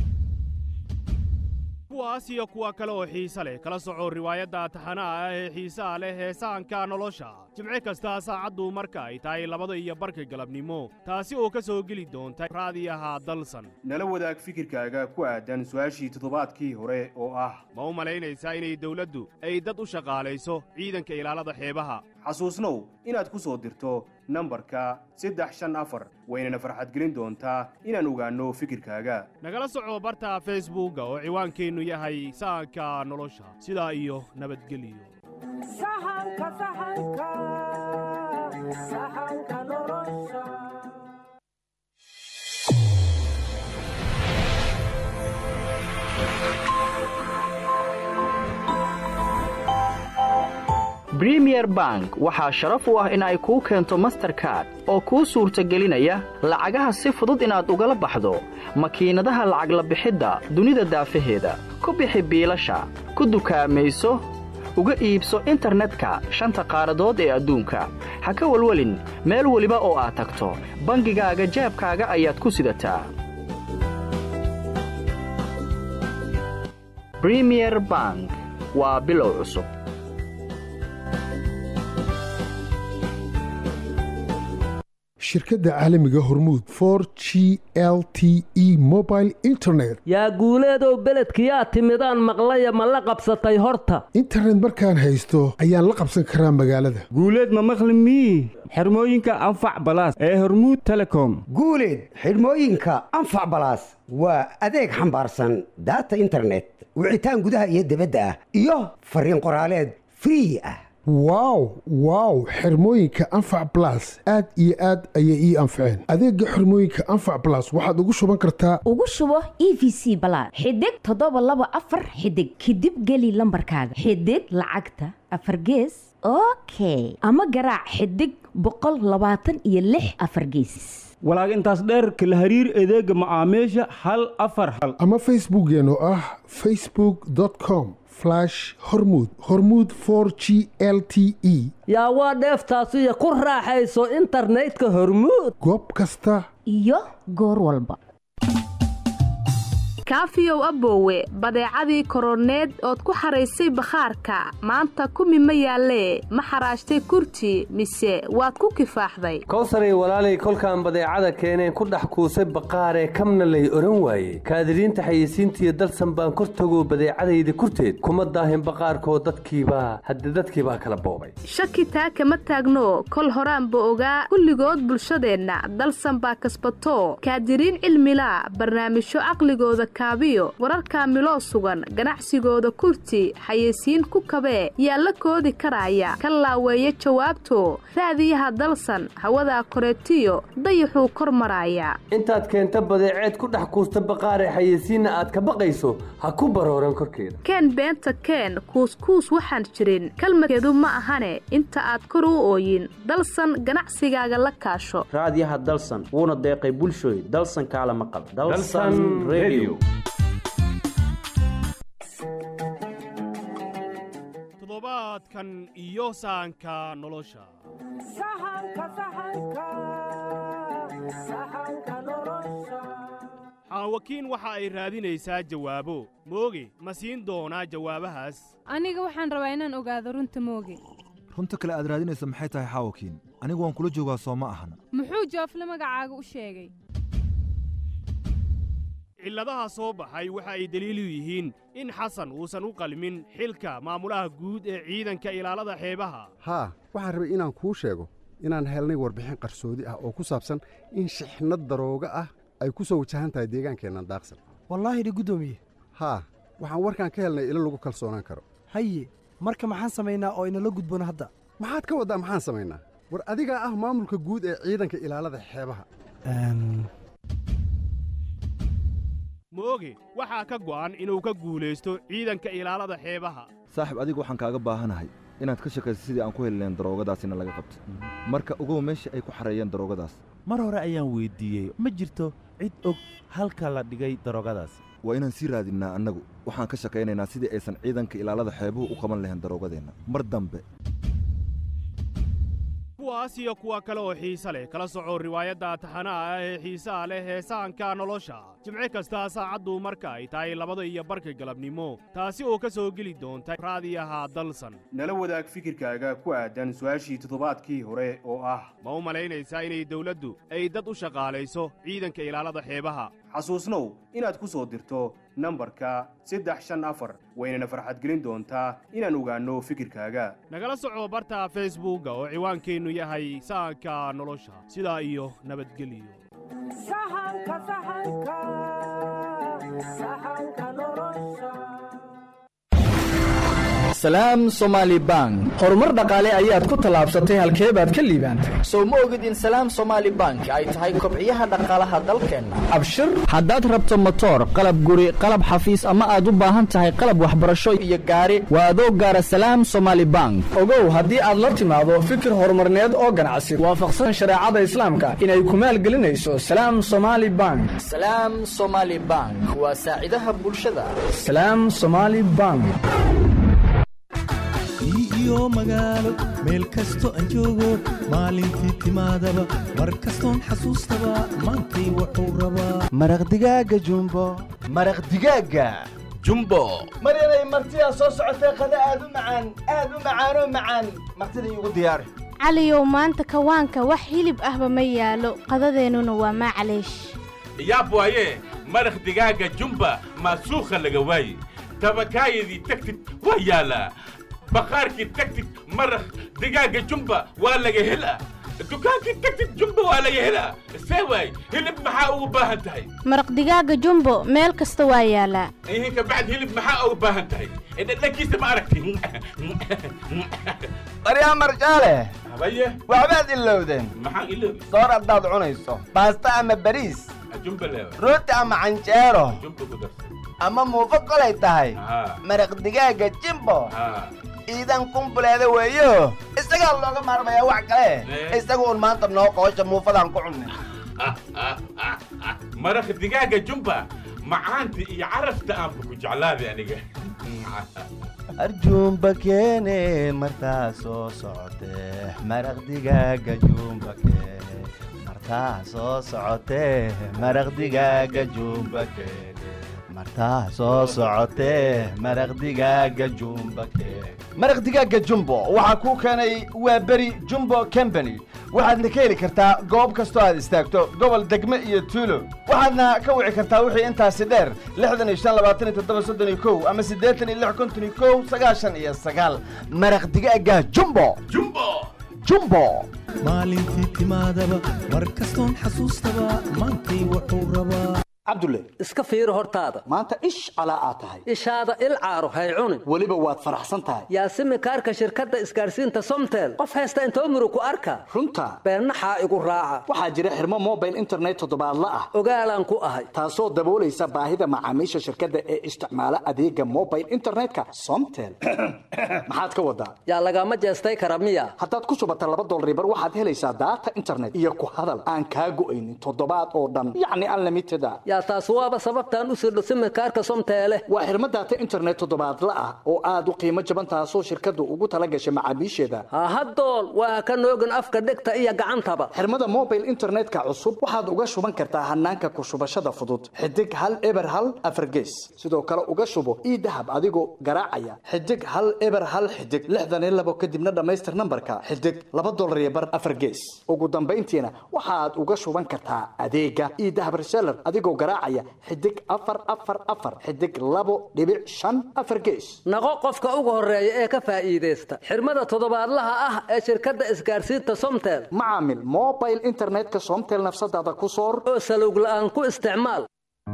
Speaker 12: kuwaas iyo kuwa kale oo xiise leh kala soco riwaayadda taxanaha ah ee xiisaha leh heesaanka nolosha jimce kasta saacaddu marka ay tahay labada iyo barka galabnimo taasi oo ka soo geli doonta raadiyaha dalsan nala wadaag fikirkaaga ku aadan su'aashii toddobaadkii hore oo ah ma u malaynaysaa inay dawladdu ay dad u shaqaalayso ciidanka ilaalada xeebaha xasuusnow inaad ku soo dirto nambarka saddex shan afar waynana farxadgelin doontaa inaan ogaanno fikirkaaga nagala soco barta feesbuugga oo ciwaankeennu yahay sahanka nolosha sidaa iyo nabadgelyo
Speaker 2: bremier bank waxaa sharaf u ah in ay kuu keento masterkard oo kuu suurtagelinaya lacagaha si fudud inaad ugala baxdo makiinadaha lacag la bixidda dunida daafaheeda ku bixi biilasha ku dukaamayso uga iibso internetka shanta qaaradood ee adduunka ha ka welwelin meel weliba oo aad tagto bangigaaga jaabkaaga ayaad ku sidataa bremier bank waa bilow cusub
Speaker 18: shirkadda caalamiga hormuud for g l t e mobile internet
Speaker 19: yaa guuleedow beledkiyaa timidaan maqlaya ma la qabsatay horta
Speaker 18: internet markaan haysto ayaan la qabsan karaa magaalada
Speaker 20: guuleed ma maqli mii xirmooyinka anfac balaas ee hormuud telecom
Speaker 21: guuleed xidhmooyinka anfac balaas waa adeeg xambaarsan daata internet wicitaan gudaha iyo dibadda ah iyo fariin qoraaleed free ah
Speaker 18: wow wow xirmooyinka anfac balas aad iyo aad ayay ii anfaceen adeegga xirmooyinka anfac balas waxaad ugu shuban kartaa
Speaker 22: ugu shubo e v c balaad xidig toddoba laba afar xidig kadib geli lambarkaaga xidig lacagta afar gees okay ama garaac xidig boqol labaatan iyo lix afar geesis
Speaker 20: walaag intaas dheerka la hariir adeega macaamiisha hal afar hal
Speaker 18: ama facebookkeen oo ah facebook com hormud hormuud for g l t e
Speaker 19: yaa waa dheeftaasiyo ku raaxayso internetka hormuud
Speaker 18: goob kasta
Speaker 22: iyo goor walba
Speaker 11: kaafiyow aboowe badeecadii koroneed ood ku xaraysay bakhaarka maanta kumi ma yaallee ma xaraashtay kurti mise waad ku kifaaxday
Speaker 3: kowsaray walaalay kolkaan badeecada keeneen ku dhex kuusay baqaaree kamna lay odhan waaye kaadiriinta xayeysiintiiyo dalsan baan kor tago badeecadayda kurteed kuma daahin baqaarkoo dadkiibaa hadde dadkiibaa kala boobay
Speaker 11: shaki taa kama taagno kol horaanba ogaa kulligood bulshadeenna dalsan baa kasbato kaadiriin cilmilaa barnaamijyo caqligooda kaabiyo wararkaa miloo sugan ganacsigooda kurti xayeysiin ku kabee yaa la koodi karaaya ka laaweeya jawaabto raadiyaha dalsan hawadaa koreetiyo dayaxuu kor maraaya
Speaker 3: intaad keenta badeeceed ku dhex kuusta baqaaree xayeysiinna aad ka baqayso ha ku barooran korkeeda
Speaker 11: keen beenta keen kuuskuus waxaan jirin kalmadkeedu ma ahane inta aad kor u ooyin dalsan ganacsigaaga la kaasho
Speaker 4: raadiyaha dalsan wuuna deeqay bulshooy dalsan kaala maqal dalsan radio
Speaker 12: toddobaadkan iyo saanka nolosha xaawakiin waxa ay raadinaysaa jawaabo mooge ma siin doonaa jawaabahaas
Speaker 13: aniga waxaan rabaa inaan ogaado runta mooge
Speaker 14: runta kale aad raadinaysa maxay tahay xaawakiin anigu waan kula joogaa soo ma ahan
Speaker 13: muxuu joofle magacaaga u sheegay
Speaker 12: cilladaha soo baxay waxa ay deliilu yihiin in xasan uusan u qalmin xilka maamulaha guud ee ciidanka ilaalada xeebaha
Speaker 15: haa waxaan rabay inaan kuu sheego inaan helnay warbixin qarsoodi ah oo ku saabsan in shixnad darooga ah ay ku soo wajahan tahay deegaankeennan daaqsan
Speaker 16: wallaahi dhi guddoomiye
Speaker 15: haa waxaan warkaan ka helnay ilo lagu kalsoonaan karo
Speaker 16: haye marka maxaan samaynaa oo inala gudboon hadda
Speaker 15: maxaad ka waddaa maxaan samaynaa war adigaa ah maamulka guud ee ciidanka ilaalada xeebaha
Speaker 12: mooge waxaa ka go'an inuu ka guulaysto ciidanka ilaalada xeebaha
Speaker 14: saaxib adigu waxaan kaaga baahanahay inaad ka shakayso sidii aan ku heli lahayn daroogadaasina laga qabto marka ogow meesha ay ku xareeyeen daroogadaas
Speaker 17: mar hore ayaan weyddiiyey ma jirto cid og halka la dhigay daroogadaas
Speaker 14: waa inaan sii raadinnaa annagu waxaan ka shakaynaynaa sidii aysan ciidanka ilaalada xeebuhu u qaban lahayn daroogadeenna mar dambe
Speaker 12: kuwaas iyo kuwa kale oo xiise leh kala soco riwaayadda taxanaha ah ee xiisaha leh ee sahanka nolosha jimci kasta saacaddu marka ay tahay labada iyo barka galabnimo taasi oo ka soo geli doonta raadiyaha dalsan
Speaker 23: nala wadaag fikirkaaga ku aadan su'aashii toddobaadkii hore oo ah
Speaker 12: ma u malaynaysaa inay dawladdu ay dad u shaqaalayso ciidanka ilaalada xeebaha
Speaker 23: xasuusnow inaad ku soo dirto nambarka saddex shan afar waynana farxadgelin doontaa inaan ogaanno fikirkaaga
Speaker 12: nagala soco barta feesbuugga oo ciwaankeennu yahay sahanka nolosha sidaa iyo nabadgelyo
Speaker 2: salaam somaali bank horumar dhaqaale ayaad ku tallaabsatay halkee baad ka liibaantay
Speaker 24: sow ma ogid in salaam somaali bank ay tahay kobciyaha dhaqaalaha dalkeenna
Speaker 2: abshir
Speaker 24: haddaad rabto motoor qalab guri qalab xafiis ama aad u baahan tahay qalab waxbarasho iyo gaari waa adoo gaara salaam somaali bank
Speaker 2: ogow haddii aad la timaado fikir horumarneed oo ganacsi waafaqsan shareecada islaamka inay ku maalgelinayso salaam somaali bank
Speaker 24: salaam somaali bank waa saacidaha bulshada
Speaker 2: salaam somaali bank
Speaker 25: iyo magaalo meel kasto aan joogo maalintii timaadaba mar kastoon xasuustaba maantay wuxuu rabaa
Speaker 26: maraq digaaga jumbo
Speaker 27: maraq digaaga jumbo
Speaker 26: maryanay martidaa soo socotay qada aad u macaan aad u macaanoo macaan martida iigu diyaari
Speaker 28: caliyow maanta kawaanka wax hilib ahba ma yaalo qadadeennuna waa maclaysh
Speaker 29: yaab waaye maraq digaaga jumba maasuukha laga waaye tabakaayadii tagtid waa yaalaa baqaarkii tagtid maraq digaaga jumba waa laga helaa dukaankii tagtid jumba waa laga helaa see waay hilib maxaa ugu baahan tahay
Speaker 28: maraq digaaga jumbo meel kasta waa yaalaa
Speaker 29: ihin kabacd hilib maxaa ugu baahan tahay dhadhankiisa ma aragti
Speaker 26: baryaa marjaale
Speaker 29: habaye
Speaker 26: waxbaad ilowdeen
Speaker 29: maxaan iloobi
Speaker 26: soor haddaad cunayso baasta ama bariis
Speaker 29: jumba leewa
Speaker 26: rooti ama canjeero
Speaker 29: jumba ku darsa
Speaker 26: ama muufo kolay tahay maraq digaaga jimbo iidan kumbuleeda weeyo isagaa looga maarmayaa wax kale isaga un maanta noo qoosha muufadaan ku cunnay
Speaker 29: maraq digaaga jumba macaanta iyo carafta aanba ku jeclaaday aniga
Speaker 26: arjuumba keene martaa soo socotee maraq digaaga juumba keene martaa soo socotee maraq digaaga juumba keene martaa soo socotee maraq digaaga jumba maraq digaaga jumbo waxaa kuu keenay waa beri jumbo company waxaadna ka heli kartaa goob kastoo aad istaagto gobol degme iyo tuulo waxaadna ka wici kartaa wixii intaasi dheer lixdan iyo shan labaatan iyo toddoba soddon iyo kow ama siddeetan iyo lix konton iyo kow sagaashan iyo sagaal maraq digaaga jumbo jumbo jumbo
Speaker 25: maalintii timaadaba mar kastoon xasuustaba maantay wuxuu rabaa
Speaker 1: cabdulle
Speaker 19: iska fiiri hortaada
Speaker 1: maanta ish calaa aad tahay
Speaker 19: ishaada il caaro hay cunin
Speaker 1: weliba waad faraxsan tahay
Speaker 19: yaasimi kaarka shirkadda isgaarsiinta somtel qof haysta intoo muru ku arka
Speaker 1: runta
Speaker 19: beennaxaa igu raaca
Speaker 1: waxaa jira xirmo mobile internet toddobaadla ah
Speaker 19: ogaalaan ku ahay
Speaker 1: taasoo daboolaysa baahida macaamiisha shirkadda ee isticmaala adeega mobile internetka somtel maxaad ka wadaa
Speaker 19: yaa lagama jeestay kara miya
Speaker 1: haddaad ku shubata laba dolribar waxaad helaysaa daata internet iyo ku hadal aan kaa go'aynin toddobaad oo dhan yacni unlimited a
Speaker 19: yaa taas waaba sababtaan u sirdho simikaarka somteele
Speaker 1: waa xirmo daata internet toddobaadla ah oo aad u qiimo jaban taasoo shirkaddu ugu tala gashay macaamiisheeda
Speaker 19: hahadool waa ka noogin afka dhegta iyo gacantaba
Speaker 1: xirmada mobile internetka cusub waxaad uga shuban kartaa hanaanka ku shubashada fudud xidig hal eber hal afargees sidoo kale uga shubo ii dahab adigoo garaacaya xidig hal eber hal xidig lixdan iyo labo kadibna dhammaystir nambarka xidig laba dolar iyo bar afargees ugu dambayntiina waxaad uga shuban kartaa adeega ii dahab reseller adigoo garaacaya xidig afar afar afar xidig labo dhibic shan afar gees
Speaker 19: naqo qofka ugu horeeya ee ka faa'iidaysta xirmada toddobaadlaha ah ee shirkadda isgaarsiinta somtel
Speaker 1: macaamil mobile internetka somtel nafsadaada ku soor
Speaker 19: oo salowg la'aan ku isticmaal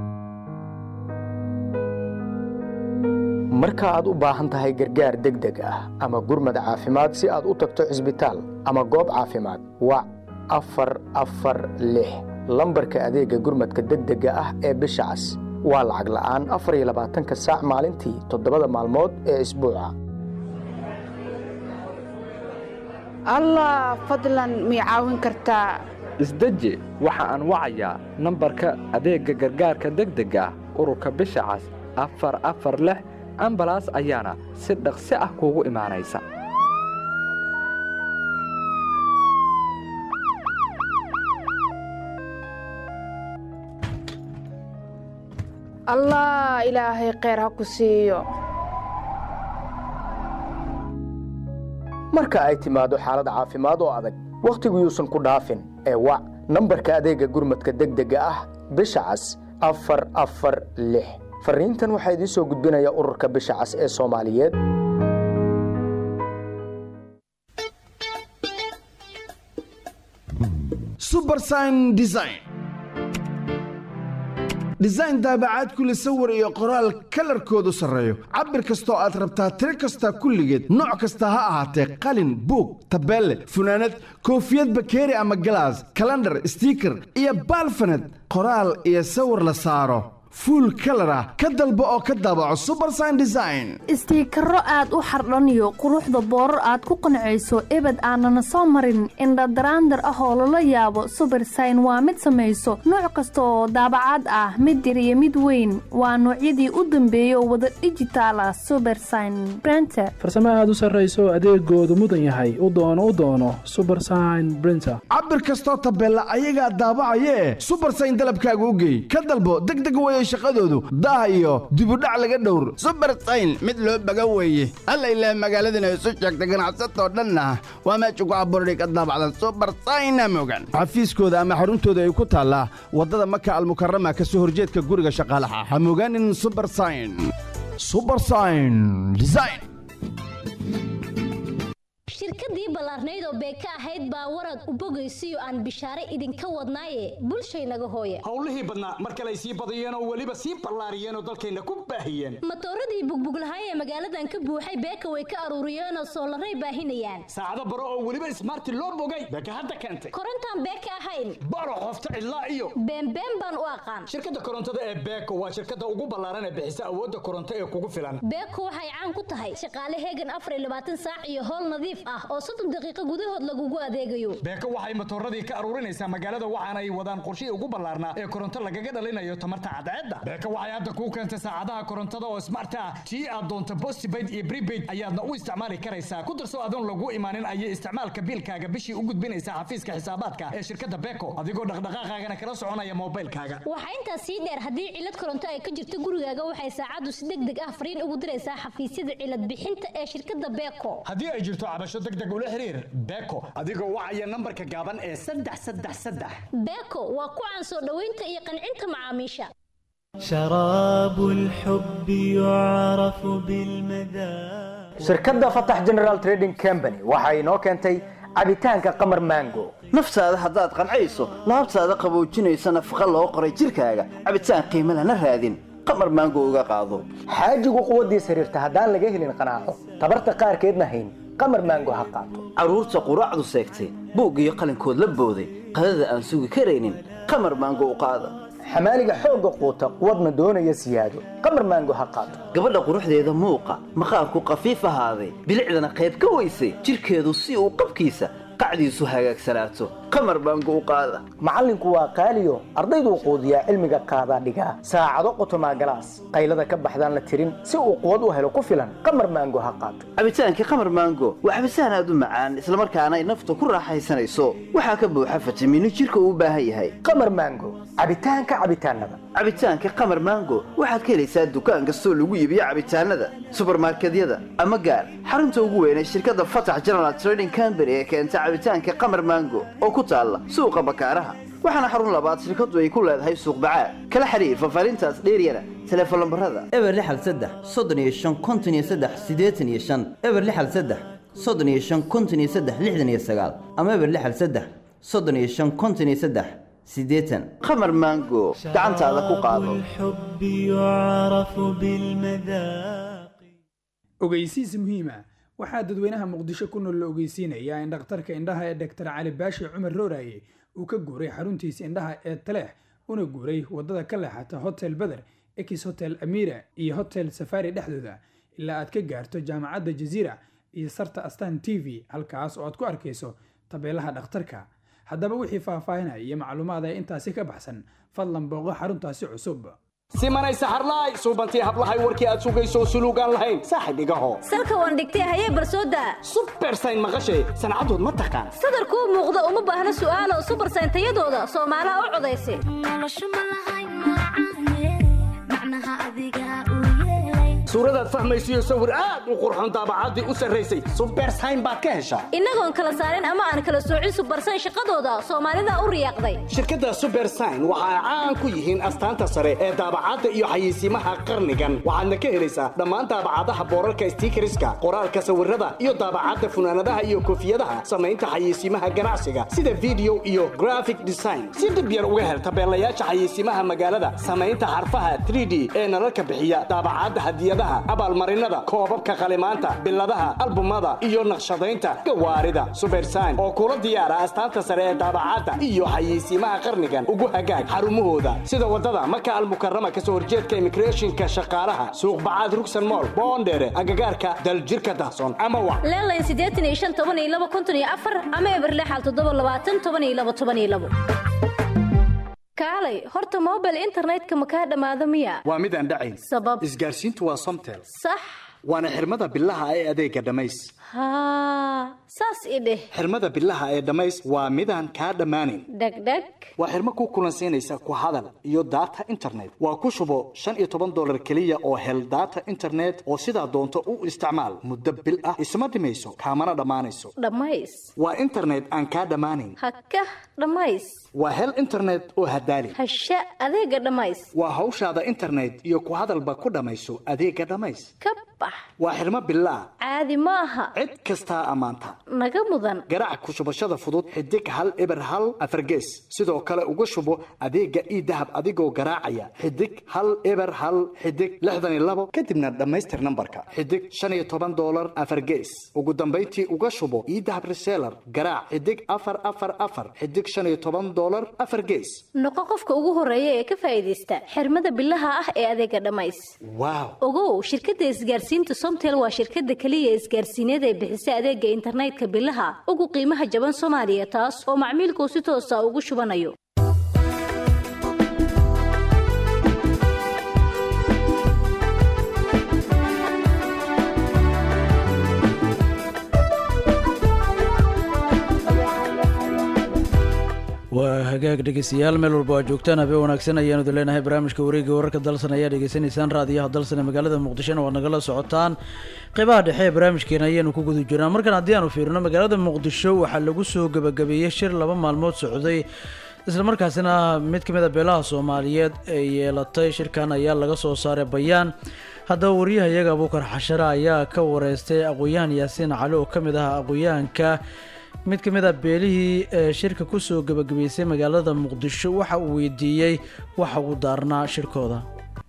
Speaker 2: marka aad u baahan tahay gargaar degdeg ah ama gurmad caafimaad si aad u tagto cisbitaal ama goob caafimaad wac afar afar lix lambarka adeega gurmadka degdega ah ee bisha cas waa lacag la'aan afar iyo labaatanka saac maalintii toddobada maalmood ee isbuuca
Speaker 5: allah fadlan mii caawin kartaa
Speaker 6: isdeji waxa aan wacayaa nambarka adeegga gargaarka degdega ah ururka bisha cas afar afar lix ambalaas ayaana si dhaqsi ah kuugu imaanaysa
Speaker 5: allah ilaahay kheyr ha ku siiyo
Speaker 2: marka ay timaado xaalad caafimaad oo adag wakhtigu yuusan ku dhaafin ee wac nambarka adeegga gurmadka degdega ah bisha cas afar afar lix farriintan waxaa idiin soo gudbinaya ururka bisha cas ee soomaaliyeed
Speaker 7: subersign design design daabacaad kule sawir iyo qoraal kalarkoodu sarreeyo cabir kastoo aad rabtaa tiro kasta kulligeed nooc kasta ha ahaatee qalin buug tabeelle funaanad koofiyad bakeeri ama galaas kalandhar stiiker iyo baalfaned qoraal iyo sawir la saaro fuul kalar ah ka dalbo oo ka daabaco subersign design
Speaker 28: istiikaro aad u xardhaniyo quruxda boorar aad ku qancayso ebed aanana soo marin indhadaraandar ah oo lala yaabo subersign waa mid samayso nooc kasta oo daabacaad ah mid yar iyo mid weyn waa noocyadii u dambeeyay oo wada dhijitaal ah subersign brenter
Speaker 8: farsamo aad u sarrayso adeegoodu mudan yahay u doono u doono subersign brinter
Speaker 7: cabir kastoo tabeella ayagaa daabacayee subersign dalabkaaga u geey ka dalbo degdeg weye shaqadoodu daah iyo dibudhac laga dhowr
Speaker 9: subersayn mid loo baga weeye alla ilaah magaaladana isu sheegta ganacsatoo dhanna waa meesha ku abuurday ka daabacdan subersayna mogan
Speaker 7: xafiiskooda ama xaruntooda ay ku taallaa waddada maka almukarama ka soo horjeedka guriga shaqaalaha ha mogaanin subersayn subersayn design
Speaker 10: shirkadii ballaarnayd oo beeka ahayd baa warad u bogaysiyo aan bishaare idinka wadnaaye bulshaynaga hooye
Speaker 20: howlihii badnaa mar kale ay sii badiyeen oo weliba sii ballaariyeen oo dalkayna ku baahiyeen
Speaker 10: matooradii bugbuglahay ee magaaladan ka buuxay beeka way ka aruuriyeenoo soolaray baahinayaan
Speaker 20: saacado baro oo weliba ismaarti loo bogay beeka hadda keentay
Speaker 10: korontaan beeka ahayn
Speaker 20: baro qofta cidlaa iyo
Speaker 10: beenbeen baan u aqaan
Speaker 20: shirkadda korontada ee beeko waa shirkadda ugu ballaaran ee bixisa awoodda koronto ee kugu filan
Speaker 10: beeko waxay caan ku tahay shaqaale heegan afar iyo labaatan saac iyo howl nadiif ah oo soddon daqiiqo gudahood lagugu adeegayo
Speaker 20: beeko waxay matooradii ka aruurinaysaa magaalada waxaana ay wadaan qorshihii ugu ballaarnaa ee koronto lagaga dhalinayo tamarta cadceedda beeko waxay hadda kuu keentay saacadaha korontada oo smart ah tii aad doonto postpaid iyo prepaid ayaadna u isticmaali karaysaa ku darso adoon lagu imaanin ayay isticmaalka biilkaaga bishii u gudbinaysaa xafiiska xisaabaadka ee shirkadda beeko adigoo dhaqdhaqaaqaagana kala soconaya moobilkaaga
Speaker 10: waxaa intaas sii dheer haddii cilad koronto ay ka jirto gurigaaga waxay saacaddu si deg deg ah fariin ugu diraysaa xafiisyada cilad bixinta ee shirkadda beeko
Speaker 20: haddii ay jirto cabasho deg deg ula xiriir beeko adigoo wacaya nambarka gaaban ee saddex saddex saddex
Speaker 10: beeko waa ku caan soo dhoweynta iyo qancinta macaamiisha
Speaker 25: شراب الحب يعرف بالمذاق
Speaker 3: shirkadda fatax general trading company waxa inoo keentay cabitaanka qamar mango
Speaker 4: naftaada haddaad qancayso laabtaada qaboojinaysa nafaqa loo qoray jidhkaaga cabitaan qiimo lana raadin qamar maango uga qaado
Speaker 3: xaajigu quwaddiisa xiriirta haddaan laga helin qanaaco tabarta qaarkeedna hayn qamar mango ha qaato
Speaker 4: carruurta quraacdu seegtay buug iyo qalinkood la booday qadada aan sugi karaynin qamar maango u qaada
Speaker 3: xamaaliga xoogga quuta quwadna doonaya siyaado qamar maango ha qaato
Speaker 4: gabadha quruxdeeda muuqa maqaarku qafiif ahaaday bilicdana qayb ka weysay jidhkeedu si uu qabkiisa qacdiisu hagaagsanaato qamar baango u qaada
Speaker 3: macallinku waa qaaliyo ardayduu quudiyaa cilmiga qaadaa dhigaa saacado qotomaa galaas qaylada ka baxdaan la tirin si uu quwad u helo ku filan qamar maango ha qaato
Speaker 4: cabitaankii qamar maango waa cabitaan aad u macaan islamarkaana ay nafta ku raaxaysanayso waxaa ka buuxa fitamiino jidhka uu u baahan yahay
Speaker 3: qamar maango cabitaanka cabitaanada
Speaker 4: cabitaanka qamar maango waxaad ka helaysaa dukaan kastoo lagu iibiyo cabitaanada subarmarkedyada ama gaar xarunta ugu weyn ee shirkadda fatax general trading company ee keenta cabitaanka qamar maango oo ku taalla suuqa bakaaraha waxaana xarun labaad shirkaddu ay ku leedahay suuq bacaad kala xiriir fafaarintaas dheeryana teleefon lambarada eber lixal saddex soddon iyo shan konton iyo saddex siddeetan iyo shan eber lixal saddex soddon iyo shan konton iyo saddex lixdan iyo sagaal ama eber lixal saddex soddon iyo shan konton iyo saddex siddeetan qamar maango gacantaada ku qaado
Speaker 25: الحب يعرف بالمذاق
Speaker 11: ogeysiis muhiima waxaa dadweynaha muqdisho ku nool la ogeysiinayaa in dhakhtarka indhaha ee dhaktar cali baashi cumar rooraye uu ka guuray xaruntiisa indhaha ee taleex una guuray wadada ka leexata hotel beder ex hotel amira iyo hotel safari dhexdooda ilaa aad ka gaarto jaamacadda jaziira iyo sarta astan t v halkaas oo aad ku arkayso tabeelaha dhakhtarka haddaba wixii faahfaahinaya iyo macluumaad ee intaasi ka baxsan fadlan booqo xaruntaasi cusub
Speaker 20: simanay saxarlaay suubantii hablahay warkii aad sugayso suluugaan lahayn saaxib igaho
Speaker 10: salka waan dhigtay hayee barsooda
Speaker 20: subersayn maqashay sancadood ma taqaan
Speaker 10: sadarkuu muuqda uma baahna su'aalo subersayn tayadooda soomaalaha u codaysa
Speaker 20: suuradaad fahmaysiyo sawir aad u qurxoon daabacaddii u sarraysay subersayn baad ka heshaa
Speaker 10: innagoon kala saarin ama aan kala soocin subersayn shaqadooda soomaalida u riyaaqday
Speaker 20: shirkadda subersign waxa ay caan ku yihiin astaanta sare ee daabacadda iyo xayeysiimaha qarnigan waxaadna ka helaysaa dhammaan daabacadaha boorarka stiikariska qoraalka sawirada iyo daabacadda funaanadaha iyo koofiyadaha samaynta xayeysiimaha ganacsiga sida video iyo graphic design si dhib yar uga hel tabeelayaasha xayeysiimaha magaalada samaynta xarfaha 3d ee nalalka bixiya daabacadda hadiyadaha abaalmarinada koobabka qalimaanta biladaha albumada iyo naqshadaynta gawaarida subersign oo kula diyaara astaanta sare ee daabacadda iyo xayeysiimaha qarnigan ugu hagaag xarumahooda sida wadada maka almukarama kasoo horjeedka immigrationka shaqaalaha suuq bacaad rugsan mool boondheere agagaarka daljirka dahsoon ama wa
Speaker 10: leelayn siddeetan iyo shan toban iyo laba konton iyo afar ama eber lixal toddoba labaatan toban iyo laba toban iyo labo kaalay horta mobile internetka ma kaa dhammaado miya
Speaker 20: waa mid aan dhacayn
Speaker 10: sabab
Speaker 20: isgaarsiintu waa somtel
Speaker 10: sax
Speaker 20: waana xirmada bilaha ee adeega dhammays
Speaker 10: haa saas i dheh
Speaker 20: xirmada bilaha ee dhammays waa midaan kaa dhammaanayn
Speaker 10: dhegdheg
Speaker 20: waa xirmo ku kulansiinaysa ku hadal iyo data internet waa ku shubo shan iyo toban dolar keliya oo hel data internet oo sidaa doonto u isticmaal muddo bil ah isma dhimayso kaamana dhammaanayso
Speaker 10: dhammays
Speaker 20: waa internet aan kaa dhammaanayn
Speaker 10: hakah dhammays
Speaker 20: waa hel internet oo hadaali
Speaker 10: hasha adeega dhammays
Speaker 20: waa hawshaada internet iyo ku hadalba ku dhammayso adeega dhammays
Speaker 10: ka bax
Speaker 20: waa xirmo bilaa
Speaker 10: caadi ma aha
Speaker 20: cid kastaa ammaanta
Speaker 10: naga mudan
Speaker 20: garaac ku shubashada fudud xidig hal eber hal afargees sidoo kale uga shubo adeega ii dahab adigoo garaacaya xidig hal eber hal xidig lixdan iyo labo kadibna dhammaystir nambarka xidig shan iyo toban dolar afargees ugu dambayntii uga shubo ii dahab reseller garaac xidig afar afar afar xidig shan iyo toban dolar afar gees
Speaker 10: noqo qofka ugu horeeya ee ka faa'iidaysta xirmada bilaha ah ee adeega dhammays
Speaker 20: waaw
Speaker 10: ogow shirkadda isgaarsiinta somtel waa shirkadda keliya isgaarsiineed ee bixisay adeega internetka bilaha ugu qiimaha jaban soomaaliya taas oo macmiilku si toosa ugu shubanayo
Speaker 13: waa hagaag dhegeystayaal meel walba waa joogtaan habeen wanaagsan ayaanu idin leenahay barnaamijka wareegga wararka dalsan ayaa dhegeysanaysaan raadiyaha dalsan ee magaalada muqdishona waad nagala socotaan qeybaha dhexe ee barnaamijkeena ayaanu ku guda jirnaa markan haddii aanu fiirino magaalada muqdisho waxaa lagu soo gebagabeeyey shir laba maalmood socday islamarkaasina mid ka mid a beelaha soomaaliyeed ee yeelatay shirkan ayaa laga soo saaray bayaan haddaba wariyaha iyaga abuukar xashare ayaa ka wareystay aqoon-yahan yaasiin cali oo ka mid ah aqoon-yahanka mid ka mid a beelihii ee shirka kusoo gebagabeysay magaalada muqdisho waxa uu weydiiyey waxa uu daarnaa shirkooda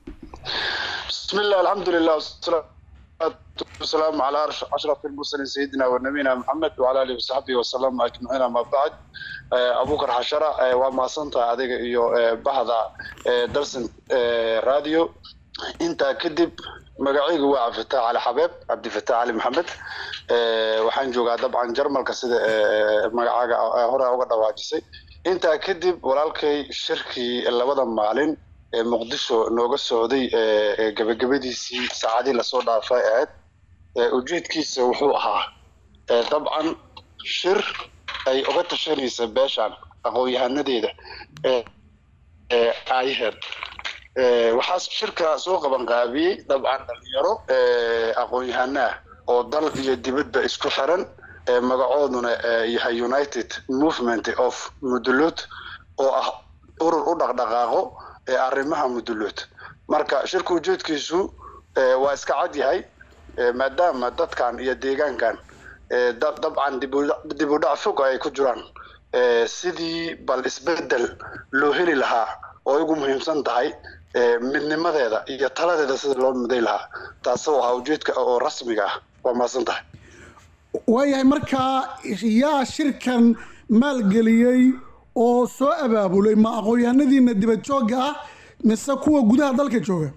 Speaker 14: بسم الله الحمد لله والصلاة والسلام على أرش- أشرف المرسلين سيدنا ونبينا محمد وعلى آله وصحبه وسلم أجمعين أما بعد آه، أبو بكر حشرة آه، وما صنت أديك إيو آه، بحضة آه، درس آه، راديو أنت كدب magacaygu waa cabdifataax cali xabeeb cabdifataax cali maxamed Eh, waxaan joogaa dabcan jarmalka sida eh, magacaaga eh, hore uga dhawaajisay intaa kadib walaalkay shirkii labada maalin ee muqdisho nooga socday eh, eh, gebagabadiisii saacadii lasoo dhaafay ahayd Eh, ujeedkiisa wuxuu ahaa eh, dabcan shir ay uga tashanaysa beeshan aqoon-yahanadeeda eh, eh, aayaheed Eh, waxaa shirka soo qaban qaabiyey dabcan dhalinyaro eh, aqoon-yahano ah oo dal iyo dibadba isku xiran eh, magacooduna eh, yahay united movement of mudulud oo ah urur u dhaqdhaqaaqo ee arrimaha mudulud marka shirka ujeedkiisu eh, waa iska cad yahay eh, maadaama dadkan iyo deegaankan eh, dab- dabcan dib u- dib u dhac fog ay ku jiraan eh, sidii bal isbedel loo heli lahaa oo ay ugu muhiimsan tahay eh, midnimadeeda iyo taladeeda sida loo miday lahaa taasoo ahaa ujeedka oo rasmiga ah waa mahadsan tahay
Speaker 15: waayahay markaa yaa shirkan maalgeliyey oo soo abaabulay ma aqoon-yahanadiina dibad joogga ah mise kuwa gudaha dalka jooga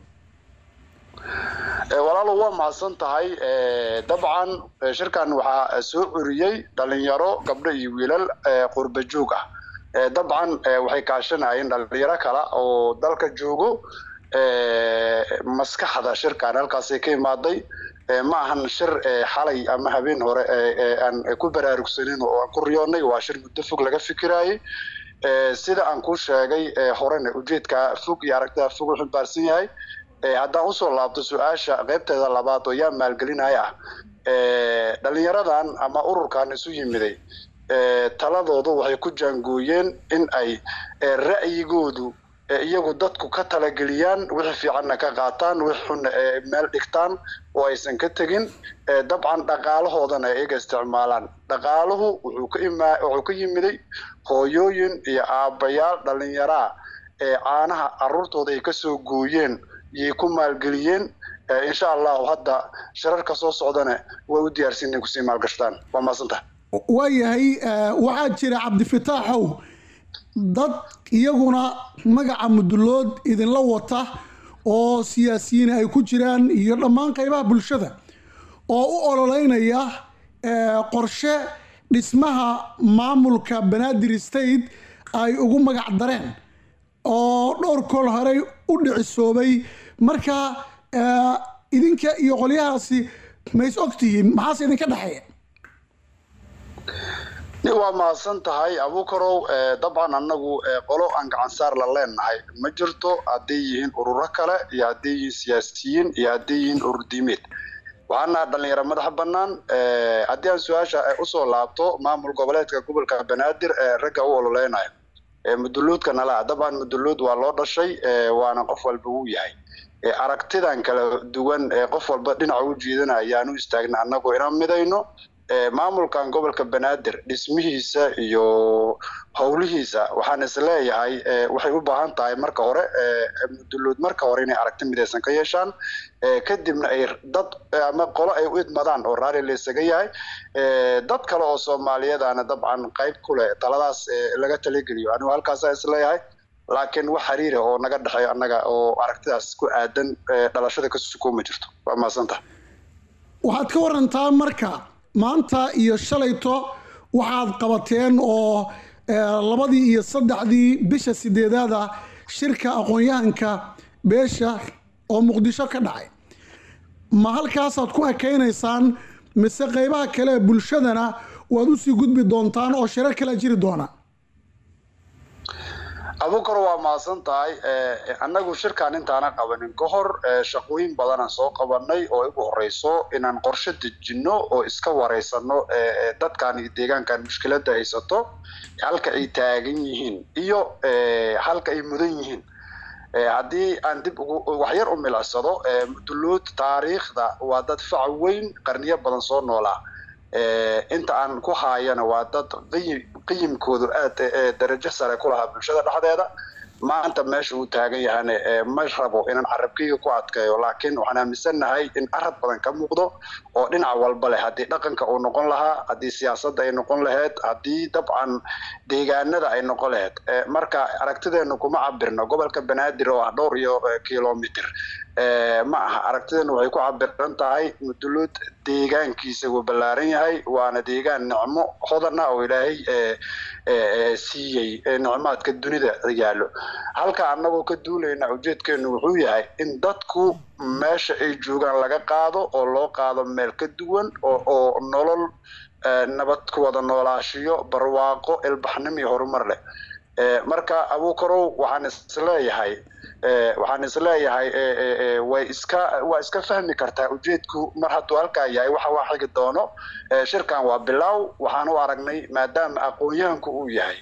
Speaker 14: Eh, walaalo waa mahadsan tahay Eh, dabcan eh, shirkan waxaa soo curiyey dhalinyaro gabdho iyo wiilal eh, qurba joog ah Eh, dabcan eh, waxay kaashanayeen dhalinyaro kale oo dalka joogo Eh, maskaxda shirkan halkaasay ka imaaday Eh, ma ahan shir eh, xalay ama habeen hore eh, eh, aan ku baraarugsanin oo aan ku riyoonay waa shir muddo fog laga fikirayay Eh, sida aan ku sheegay eh, horena ujeedka fog iyo aragtida fog u xambaarsan yahay Eh, haddaan usoo laabto su-aasha qaybteeda labaad oo yaa maalgelinaya ah Eh, dhalinyaradan ama ururkan isu yimiday eh, taladoodu waxay ku jaangooyeen in ay eh, ra'yigoodu eh, iyagu dadku ka talageliyaan wixii fiicanna ka qaataan wixii xunna eh, meel dhigtaan oo aysan ka tegin Eh, dabcan dhaqaalahoodana ay iyaga isticmaalaan dhaqaaluhu wuxuu ka imaa wuxuu ka yimiday hooyooyin iyo aabbayaal dhalinyaraa ee caanaha caruurtooda ay kasoo gooyeen yay ku maalgeliyeen Eh, insha allahu hadda shirarka soo socdana way u diyaarsan inay kusii maalgashtaan waa mahadsantaha
Speaker 15: waayahay eh, waxaa jira cabdifataaxow dad iyaguna magaca mudulood idinla wata oo siyaasiyiin ay ku jiraan iyo dhammaan qaybaha bulshada oo u ololeynaya eh, qorshe dhismaha maamulka banaadir state ay ugu magac dareen oo dhowr kool horey u dhicisoobay marka eh, idinka iyo qolyahaasi ma is ogtihiin maxaase idinka dhexeeya
Speaker 14: waa mahadsan tahay abukarow Eh, dabcan annagu eh, qolo aan gacan saar la leenahay ma jirto hadday yihiin ururo kale iyo hadday yihiin siyaasiyiin iyo hadday yihiin urur diimeed waxaan nahay dhalinyaro madaxa bannaan Eh, haddii aan su-aasha eh, usoo laabto maamul goboleedka gobolka banaadir ee ragga u ololeynayo Eh, muduluudka nala ah dabcan muduluud waa loo dhashay eh, waana qof walba wuu yahay Eh, aragtidan kala duwan ee qof walba dhinaca u jiidana ayaan u istaagna annagu inaan midayno Eh, maamulkan gobolka banaadir dhismihiisa iyo howlihiisa waxaan isleeyahay eh, waxay u baahan tahay marka hore eh, muduluud marka hore inay aragti midaysan ka yeeshaan Eh, kadibna ay dad eh, ama qolo ay u idmadaan oo raali la isaga yahay Eh, dad kale oo soomaaliyeedana dabcan qayb ku leh taladaas eh, laga talageliyo anigu halkaasaa isleeyahay laakiin wax xiriira oo naga dhexeeyo annaga oo aragtidaas ku aadan eh, dhalashada ka suko ma jirto waa mahadsantaha
Speaker 15: waxaad ka warantaa marka maanta iyo shalayto waxaad qabateen oo eh, labadii iyo saddexdii bisha sideedaada shirka aqoon-yahanka beesha oo muqdisho ka dhacay ma halkaasaad ku ekaynaysaan mise qeybaha kale ee bulshadana waad usii gudbi doontaan oo shirar kala jiri doona
Speaker 14: abuukar waa mahadsan tahay Eh, annagu shirkaan intaana qabanin ka hor eh, shaqooyin badanaan soo qabanay oo igu horeyso inaan qorshe dejinno oo iska wareysano eh, eh, dadkan iyo deegaankan mushkiladda haysato halka ay taagan yihiin iyo eh, halka ay mudan yihiin Eh, haddii aan dib ugu waxyar u milicsado eh, duluud taariikhda waa dad fac weyn qarniyo badan soo noolaa Eh, inta aan ku haayana waa dad qiyim qiyimkoodu aad eh, darajo sare ku lahaa bulshada dhexdeeda maanta meesha uu taagan yahane eh, ma rabo inaan carabkayga ku adkeeyo laakiin waxaan aaminsannahay in arad badan ka muuqdo oo dhinac walba leh haddii dhaqanka uu noqon lahaa haddii siyaasadda ay noqon lahayd haddii dabcan deegaanada ay noqon lahayd Eh, marka aragtideenu kuma cabirno gobolka banaadir oo ah dhowr iyo eh, kilomitr Eh, ma aha aragtideenu waxay ku cabiran tahay muduluud deegaankiisa wuu ballaaran yahay waana deegaan nicmo hodan ah oo ilaahay eh, eh, eh, siiyey eh, nicmaadka dunida yaallo halka annagoo ka duulayna ujeedkeenu wuxuu yahay in dadku meesha ay joogaan laga qaado oo loo qaado meel ka duwan oo oo nolol eh, nabad ku wada noolaashiyo barwaaqo ilbaxnimo iyo horumar leh Eh, marka abuukarow waxaan isleeyahay eh, waxaan isleeyahay eh, eh, eh, way iska waa iska fahmi kartaa ujeedku mar hadduu halkaa yahay waxa waa xigi doono Eh, shirkan waa bilow waxaan u aragnay maadaama aqoon-yahanku uu yahay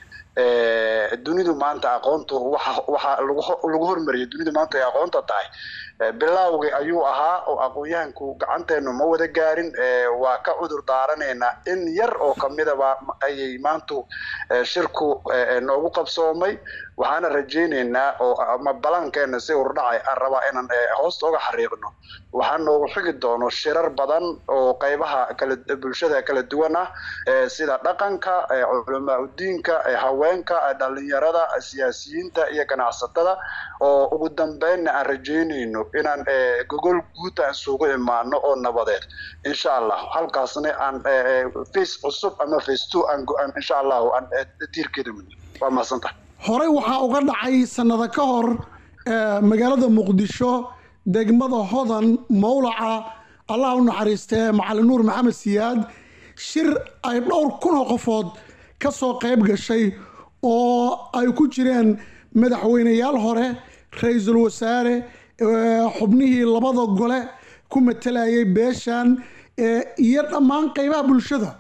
Speaker 14: Eh, dunidu maanta aqoontu waxa waxa lagu ho- lagu hormariyay dunidu maanta ay aqoonta tahay Eh, bilowgii ayuu ahaa oo aqoon-yahanku gacanteenu ma wada gaarin Eh, waa ka cudur daaranaynaa in yar oo kamidaba ayay maantu eh, shirku eh, eh, noogu qabsoomay waxaana rajaynaynaa oo ama balankeena si urdhacay aan rabaa inaan eh, hoosta uga xariiqno waxaa noogu xigi doono shirar badan oo qeybaha kala bulshada kala duwan ah eh, sida dhaqanka eh, culamaa udiinka eh, haweenka eh, dhalinyarada eh, siyaasiyiinta iyo ganacsatada oo ugu dambeynna aan rajaynayno inaan eh, gogol guud aan isugu imaano oo nabadeed insha allah halkaasna aan eh, eh, face cusub ama face two aan go- aan insha allahu aan eh, tiirkeeda mudno waa mahadsantahay
Speaker 15: horey waxaa uga dhacay sannado ka hor eh, magaalada muqdisho degmada hodan mowlaca allah u naxariistee macalin nuur maxamed siyaad shir ay dhowr kun oo qofood ka soo qayb gashay oo ay ku jireen madaxweyneyaal hore ra-iisul wasaare eh, xubnihii labada gole ku matalayay beeshan eh, iyo dhammaan qaybaha bulshada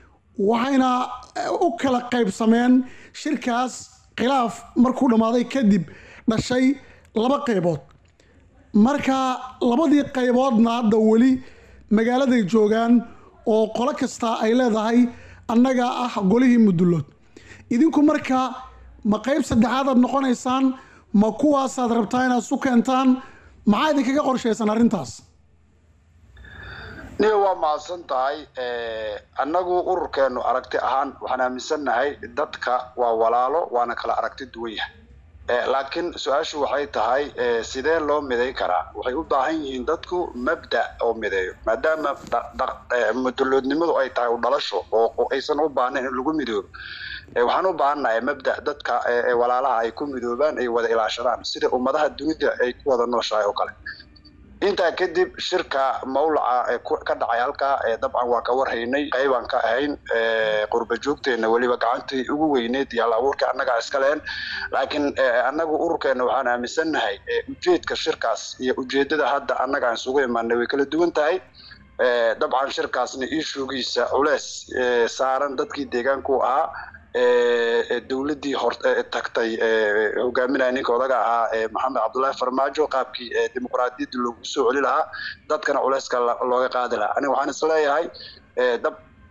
Speaker 15: waxayna eh, u kala qaybsameen shirkaas khilaaf markuu dhammaaday kadib dhashay laba qaybood marka labadii qayboodna hadda weli magaaladay joogaan oo qolo kasta ay leedahay annaga ah golihii mudulood idinku marka ma qayb saddexaad aad noqonaysaan ma kuwaasaad rabtaa inaad isu keentaan maxaa idinkaga qorshaysan arrintaas
Speaker 14: niga waa mahadsan tahay Eh, annagu ururkeenu aragti ahaan waxaan aaminsannahay dadka waa walaalo waana kala aragti duwan yahay Eh, laakiin su-aashu waxay tahay eh, sidee loo miday karaa waxay u baahan yihiin dadku mabda oo mideeyo maadaama dha- dha- eh, muduloodnimadu ay tahay u dhalasho oo oo aysan u baahnayn in lagu midoobo Eh, waxaan u baahannahay mabda dadka eh, eh, walaalaha ay ku midoobaan ay wada ilaashadaan sida ummadaha dunida ay ku wada nooshahay oo kale intaa kadib shirka mawlaca ee ku- ka dhacay halkaa ee dabcan waa ka warhaynay qaybaan ka ahayn ee, qurba joogteena weliba gacantii ugu weyneed iyo hal abuurka annagaa iska leen laakiin ee, annagu ururkeena waxaan aaminsannahay ee, ujeedka shirkaas iyo ujeedada hadda annaga aan isugu imaanay way kala duwan tahay Ee, dabcan shirkaasna ishugiisa culeys ee, saaran dadkii deegaanku ahaa ee, ee, dowladdii hor ee, tagtay ee, hogaaminaya ninka odaga ahaa ee, maxamed cabdullaahi farmaajo qaabkii ee, dimuqraadiyadda loogu soo celi lahaa dadkana culeyska la- looga qaadi lahaa aniga waxaan isleeyahay ee, dab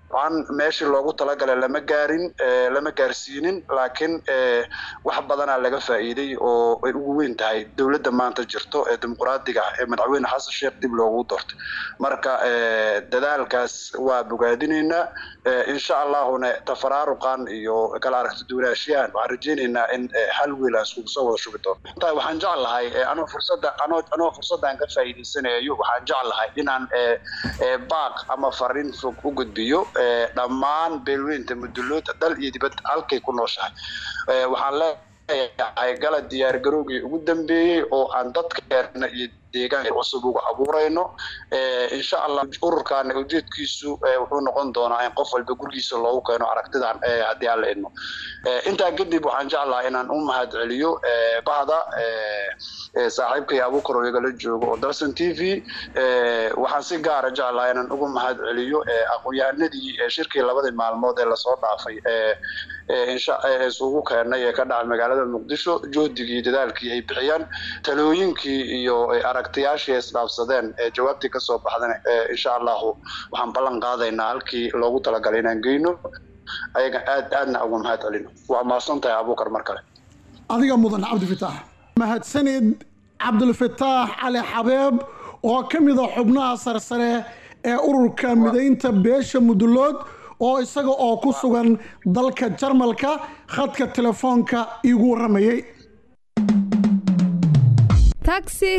Speaker 14: dabcan meeshii loogu talagalay lama gaarin lama gaarsiinin laakiin wax badanaa laga faa'iiday oo ay ugu weyn tahay dowladda maanta jirto ee dimuqraadiga ah ee madaxweyne xasan sheekh dib loogu doortay marka dadaalkaas waa bogaadinaynaa insha allahuna tafaraaruqan iyo kala aragti duwanaashiyahan waxaan rajaynaynaa in hal wiil aan iskugu soo wada shubi doono intaa waxaan jeclahay anoo fursada anoo anoo fursadaan ka faa'iidaysanayo waxaan jeclahay inaan baaq ama fariin fog u gudbiyo dhammaan beelweynta mudulood dal iyo dibad halkay ku nooshahay waxaan leeyahay gala diyaargarowgii ugu dambeeyey oo aan dadkeena iyo deegaanka cusub uga abuurayno insha allah ururkaana ujeedkiisu wuxuu noqon doonaa in qof walba gurigiisa loogu keeno aragtidan haddii aan la idmo intaa kadib waxaan jeclahay inaan u mahad celiyo bahda saaxiibkay abukar oo igala joogo oo dalson t v waxaan si gaara jeclahay inaan ugu mahad celiyo aqoon-yahanadii shirkii labadii maalmood ee lasoo dhaafay isugu keenay ee ka dhacay magaalada muqdisho joodigii dadaalkii ay bixiyaan talooyinkii iyo aragtiyaashii ay isdhaafsadeen ee jawaabtii kasoo baxdan insha allahu waxaan ballan qaadaynaa halkii loogu talagalay inaan geyno ayaga aad aadna uga mahad celino waa mahadsan tahay abuukar mar kale
Speaker 15: adiga mudan cabdifitaax mahadsanid cabdulfataax cali xabeeb oo ka mid a xubnaha sarsare ee ururka midaynta beesha mudulood oo isaga oo ku sugan dalka jarmalka khadka telefoonka iigu waramayay
Speaker 12: taxi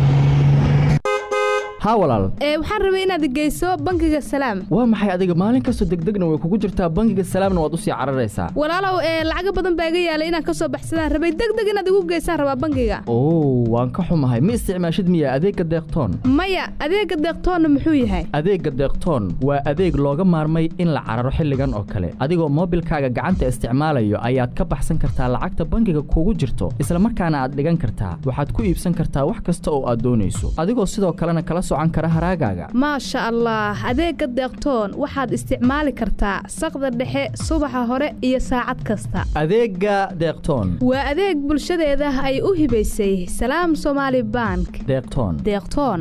Speaker 2: haa walaal
Speaker 12: ee waxaan rabay inaad geyso bangiga salaam
Speaker 2: waa maxay adiga maalin kastoo degdegna way kugu jirtaa bangiga salaamna waad usii cararaysaa
Speaker 12: walaalow ee lacaga badan baa iga yaalay inaan kasoo baxsadaan rabay degdeg inaad igu geysaan rabaa bangiga
Speaker 2: oo waan ka xumahay ma isticmaashid miya adeegga deeqtoon
Speaker 12: maya adeega deeqtoonna muxuu yahay
Speaker 2: adeegga deeqtoon waa adeeg looga maarmay in la cararo xilligan oo kale adigoo moobilkaaga gacanta isticmaalayo ayaad ka baxsan kartaa lacagta bangiga kugu jirto isla markaana aad dhigan kartaa waxaad ku iibsan kartaa wax kasta oo aad doonayso adigoo sidoo kalena kala
Speaker 12: maasha allah adeega deeqtoon waxaad isticmaali kartaa saqda dhexe subaxa hore iyo saacad kasta
Speaker 2: adeega deeqtoon
Speaker 12: waa adeeg bulshadeeda ay u hibaysay salaam somaali bank
Speaker 2: deeqtoon
Speaker 12: deeqtoon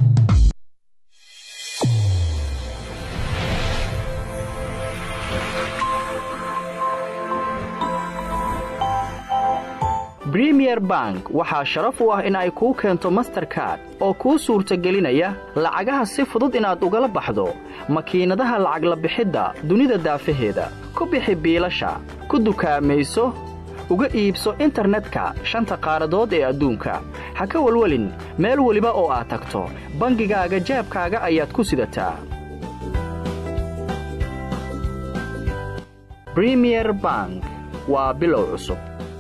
Speaker 2: bremier bank waxaa sharaf u ah in ay kuu keento masterkard oo kuu suurtagelinaya lacagaha si fudud inaad ugala baxdo makiinadaha lacag la bixidda dunida daafaheeda ku bixi biilasha ku dukaamayso uga iibso internetka shanta qaaradood ee adduunka ha ka welwelin meel weliba oo aad tagto bangigaaga jaabkaaga ayaad ku sidataa bremier bank waa bilow cusub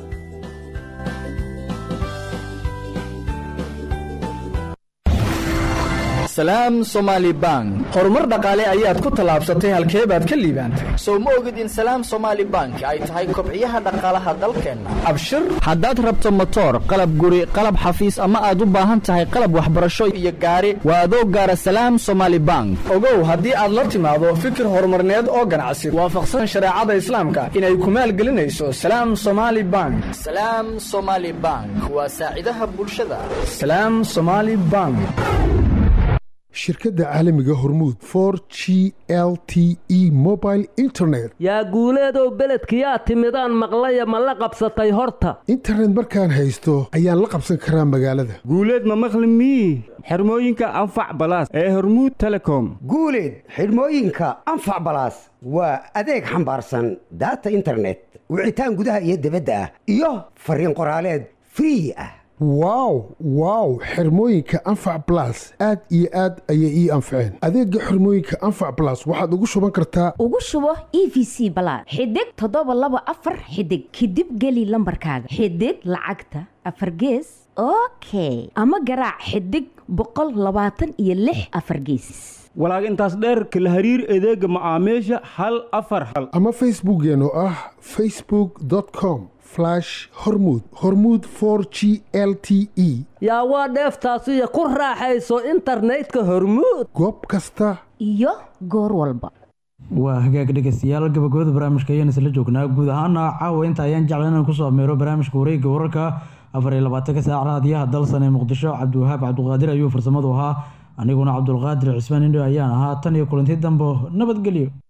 Speaker 3: salaam somaali bank horumar dhaqaale ayaad ku tallaabsatay halkee baad ka liibaantay
Speaker 2: sow ma ogid in salaam somaali bank ay tahay kobciyaha dhaqaalaha dalkeenna
Speaker 3: abshir
Speaker 2: haddaad rabto motoor qalab guri qalab xafiis ama aad u baahan tahay qalab waxbarasho iyo gaari waa adoo gaara salaam somaali bank
Speaker 3: ogow haddii aad la timaado fikir horumarneed oo ganacsi waafaqsan shareecada islaamka inay ku maalgelinayso salaam somaali bank
Speaker 2: salaam somaali bank waa saacidaha bulshada
Speaker 3: salaam somaali bank
Speaker 16: shirkadda caalamiga hormuud for g l t e mobile internet
Speaker 19: yaa guuleedow beledkiyaa timidaan maqlaya ma la qabsatay horta
Speaker 16: internet markaan haysto ayaan la qabsan karaa magaalada
Speaker 17: guuleed ma maqli mii xirmooyinka anfac balaas ee hormuud telecom
Speaker 18: guuleed xidhmooyinka anfac balaas waa adeeg xambaarsan daata internet wicitaan gudaha iyo dibadda ah iyo fariin qoraaleed free ah
Speaker 16: wow wow xirmooyinka anfac balas aad iyo aad ayay ii anfaceen adeega xirmooyinka anfac balas waxaad ugu shuban kartaa
Speaker 21: ugu shubo e v c balaad xidig toddoba laba afar xidig kadib geli lambarkaaga xidig lacagta afar gees okay ama garaac xidig boqol labaatan iyo lix afar geesis
Speaker 17: walaag intaas dheerka la hariir adeega macaamiisha hal afar hal
Speaker 16: ama facebookeen oo ah facebook com hormud hormuud for g l t e
Speaker 19: yaa waa dheeftaasiyo ku raaxayso internetka hormuud
Speaker 16: goob kasta
Speaker 21: iyo goor walba
Speaker 13: waa hagaag dhegeystayaal gabagabada barnaamijka ayaan isla joognaa guud ahaana caawa inta ayaan jecla inaan kusoo ameero barnaamijka wareegga wararka afar iyo labaatanka saac raadiyaha dalsan ee muqdisho cabdiwahaab cabduqaadir ayuu farsamadu ahaa aniguna cabdulqaadir cismaan indho ayaan ahaa tan iyo kulanti dambo nabadgelyo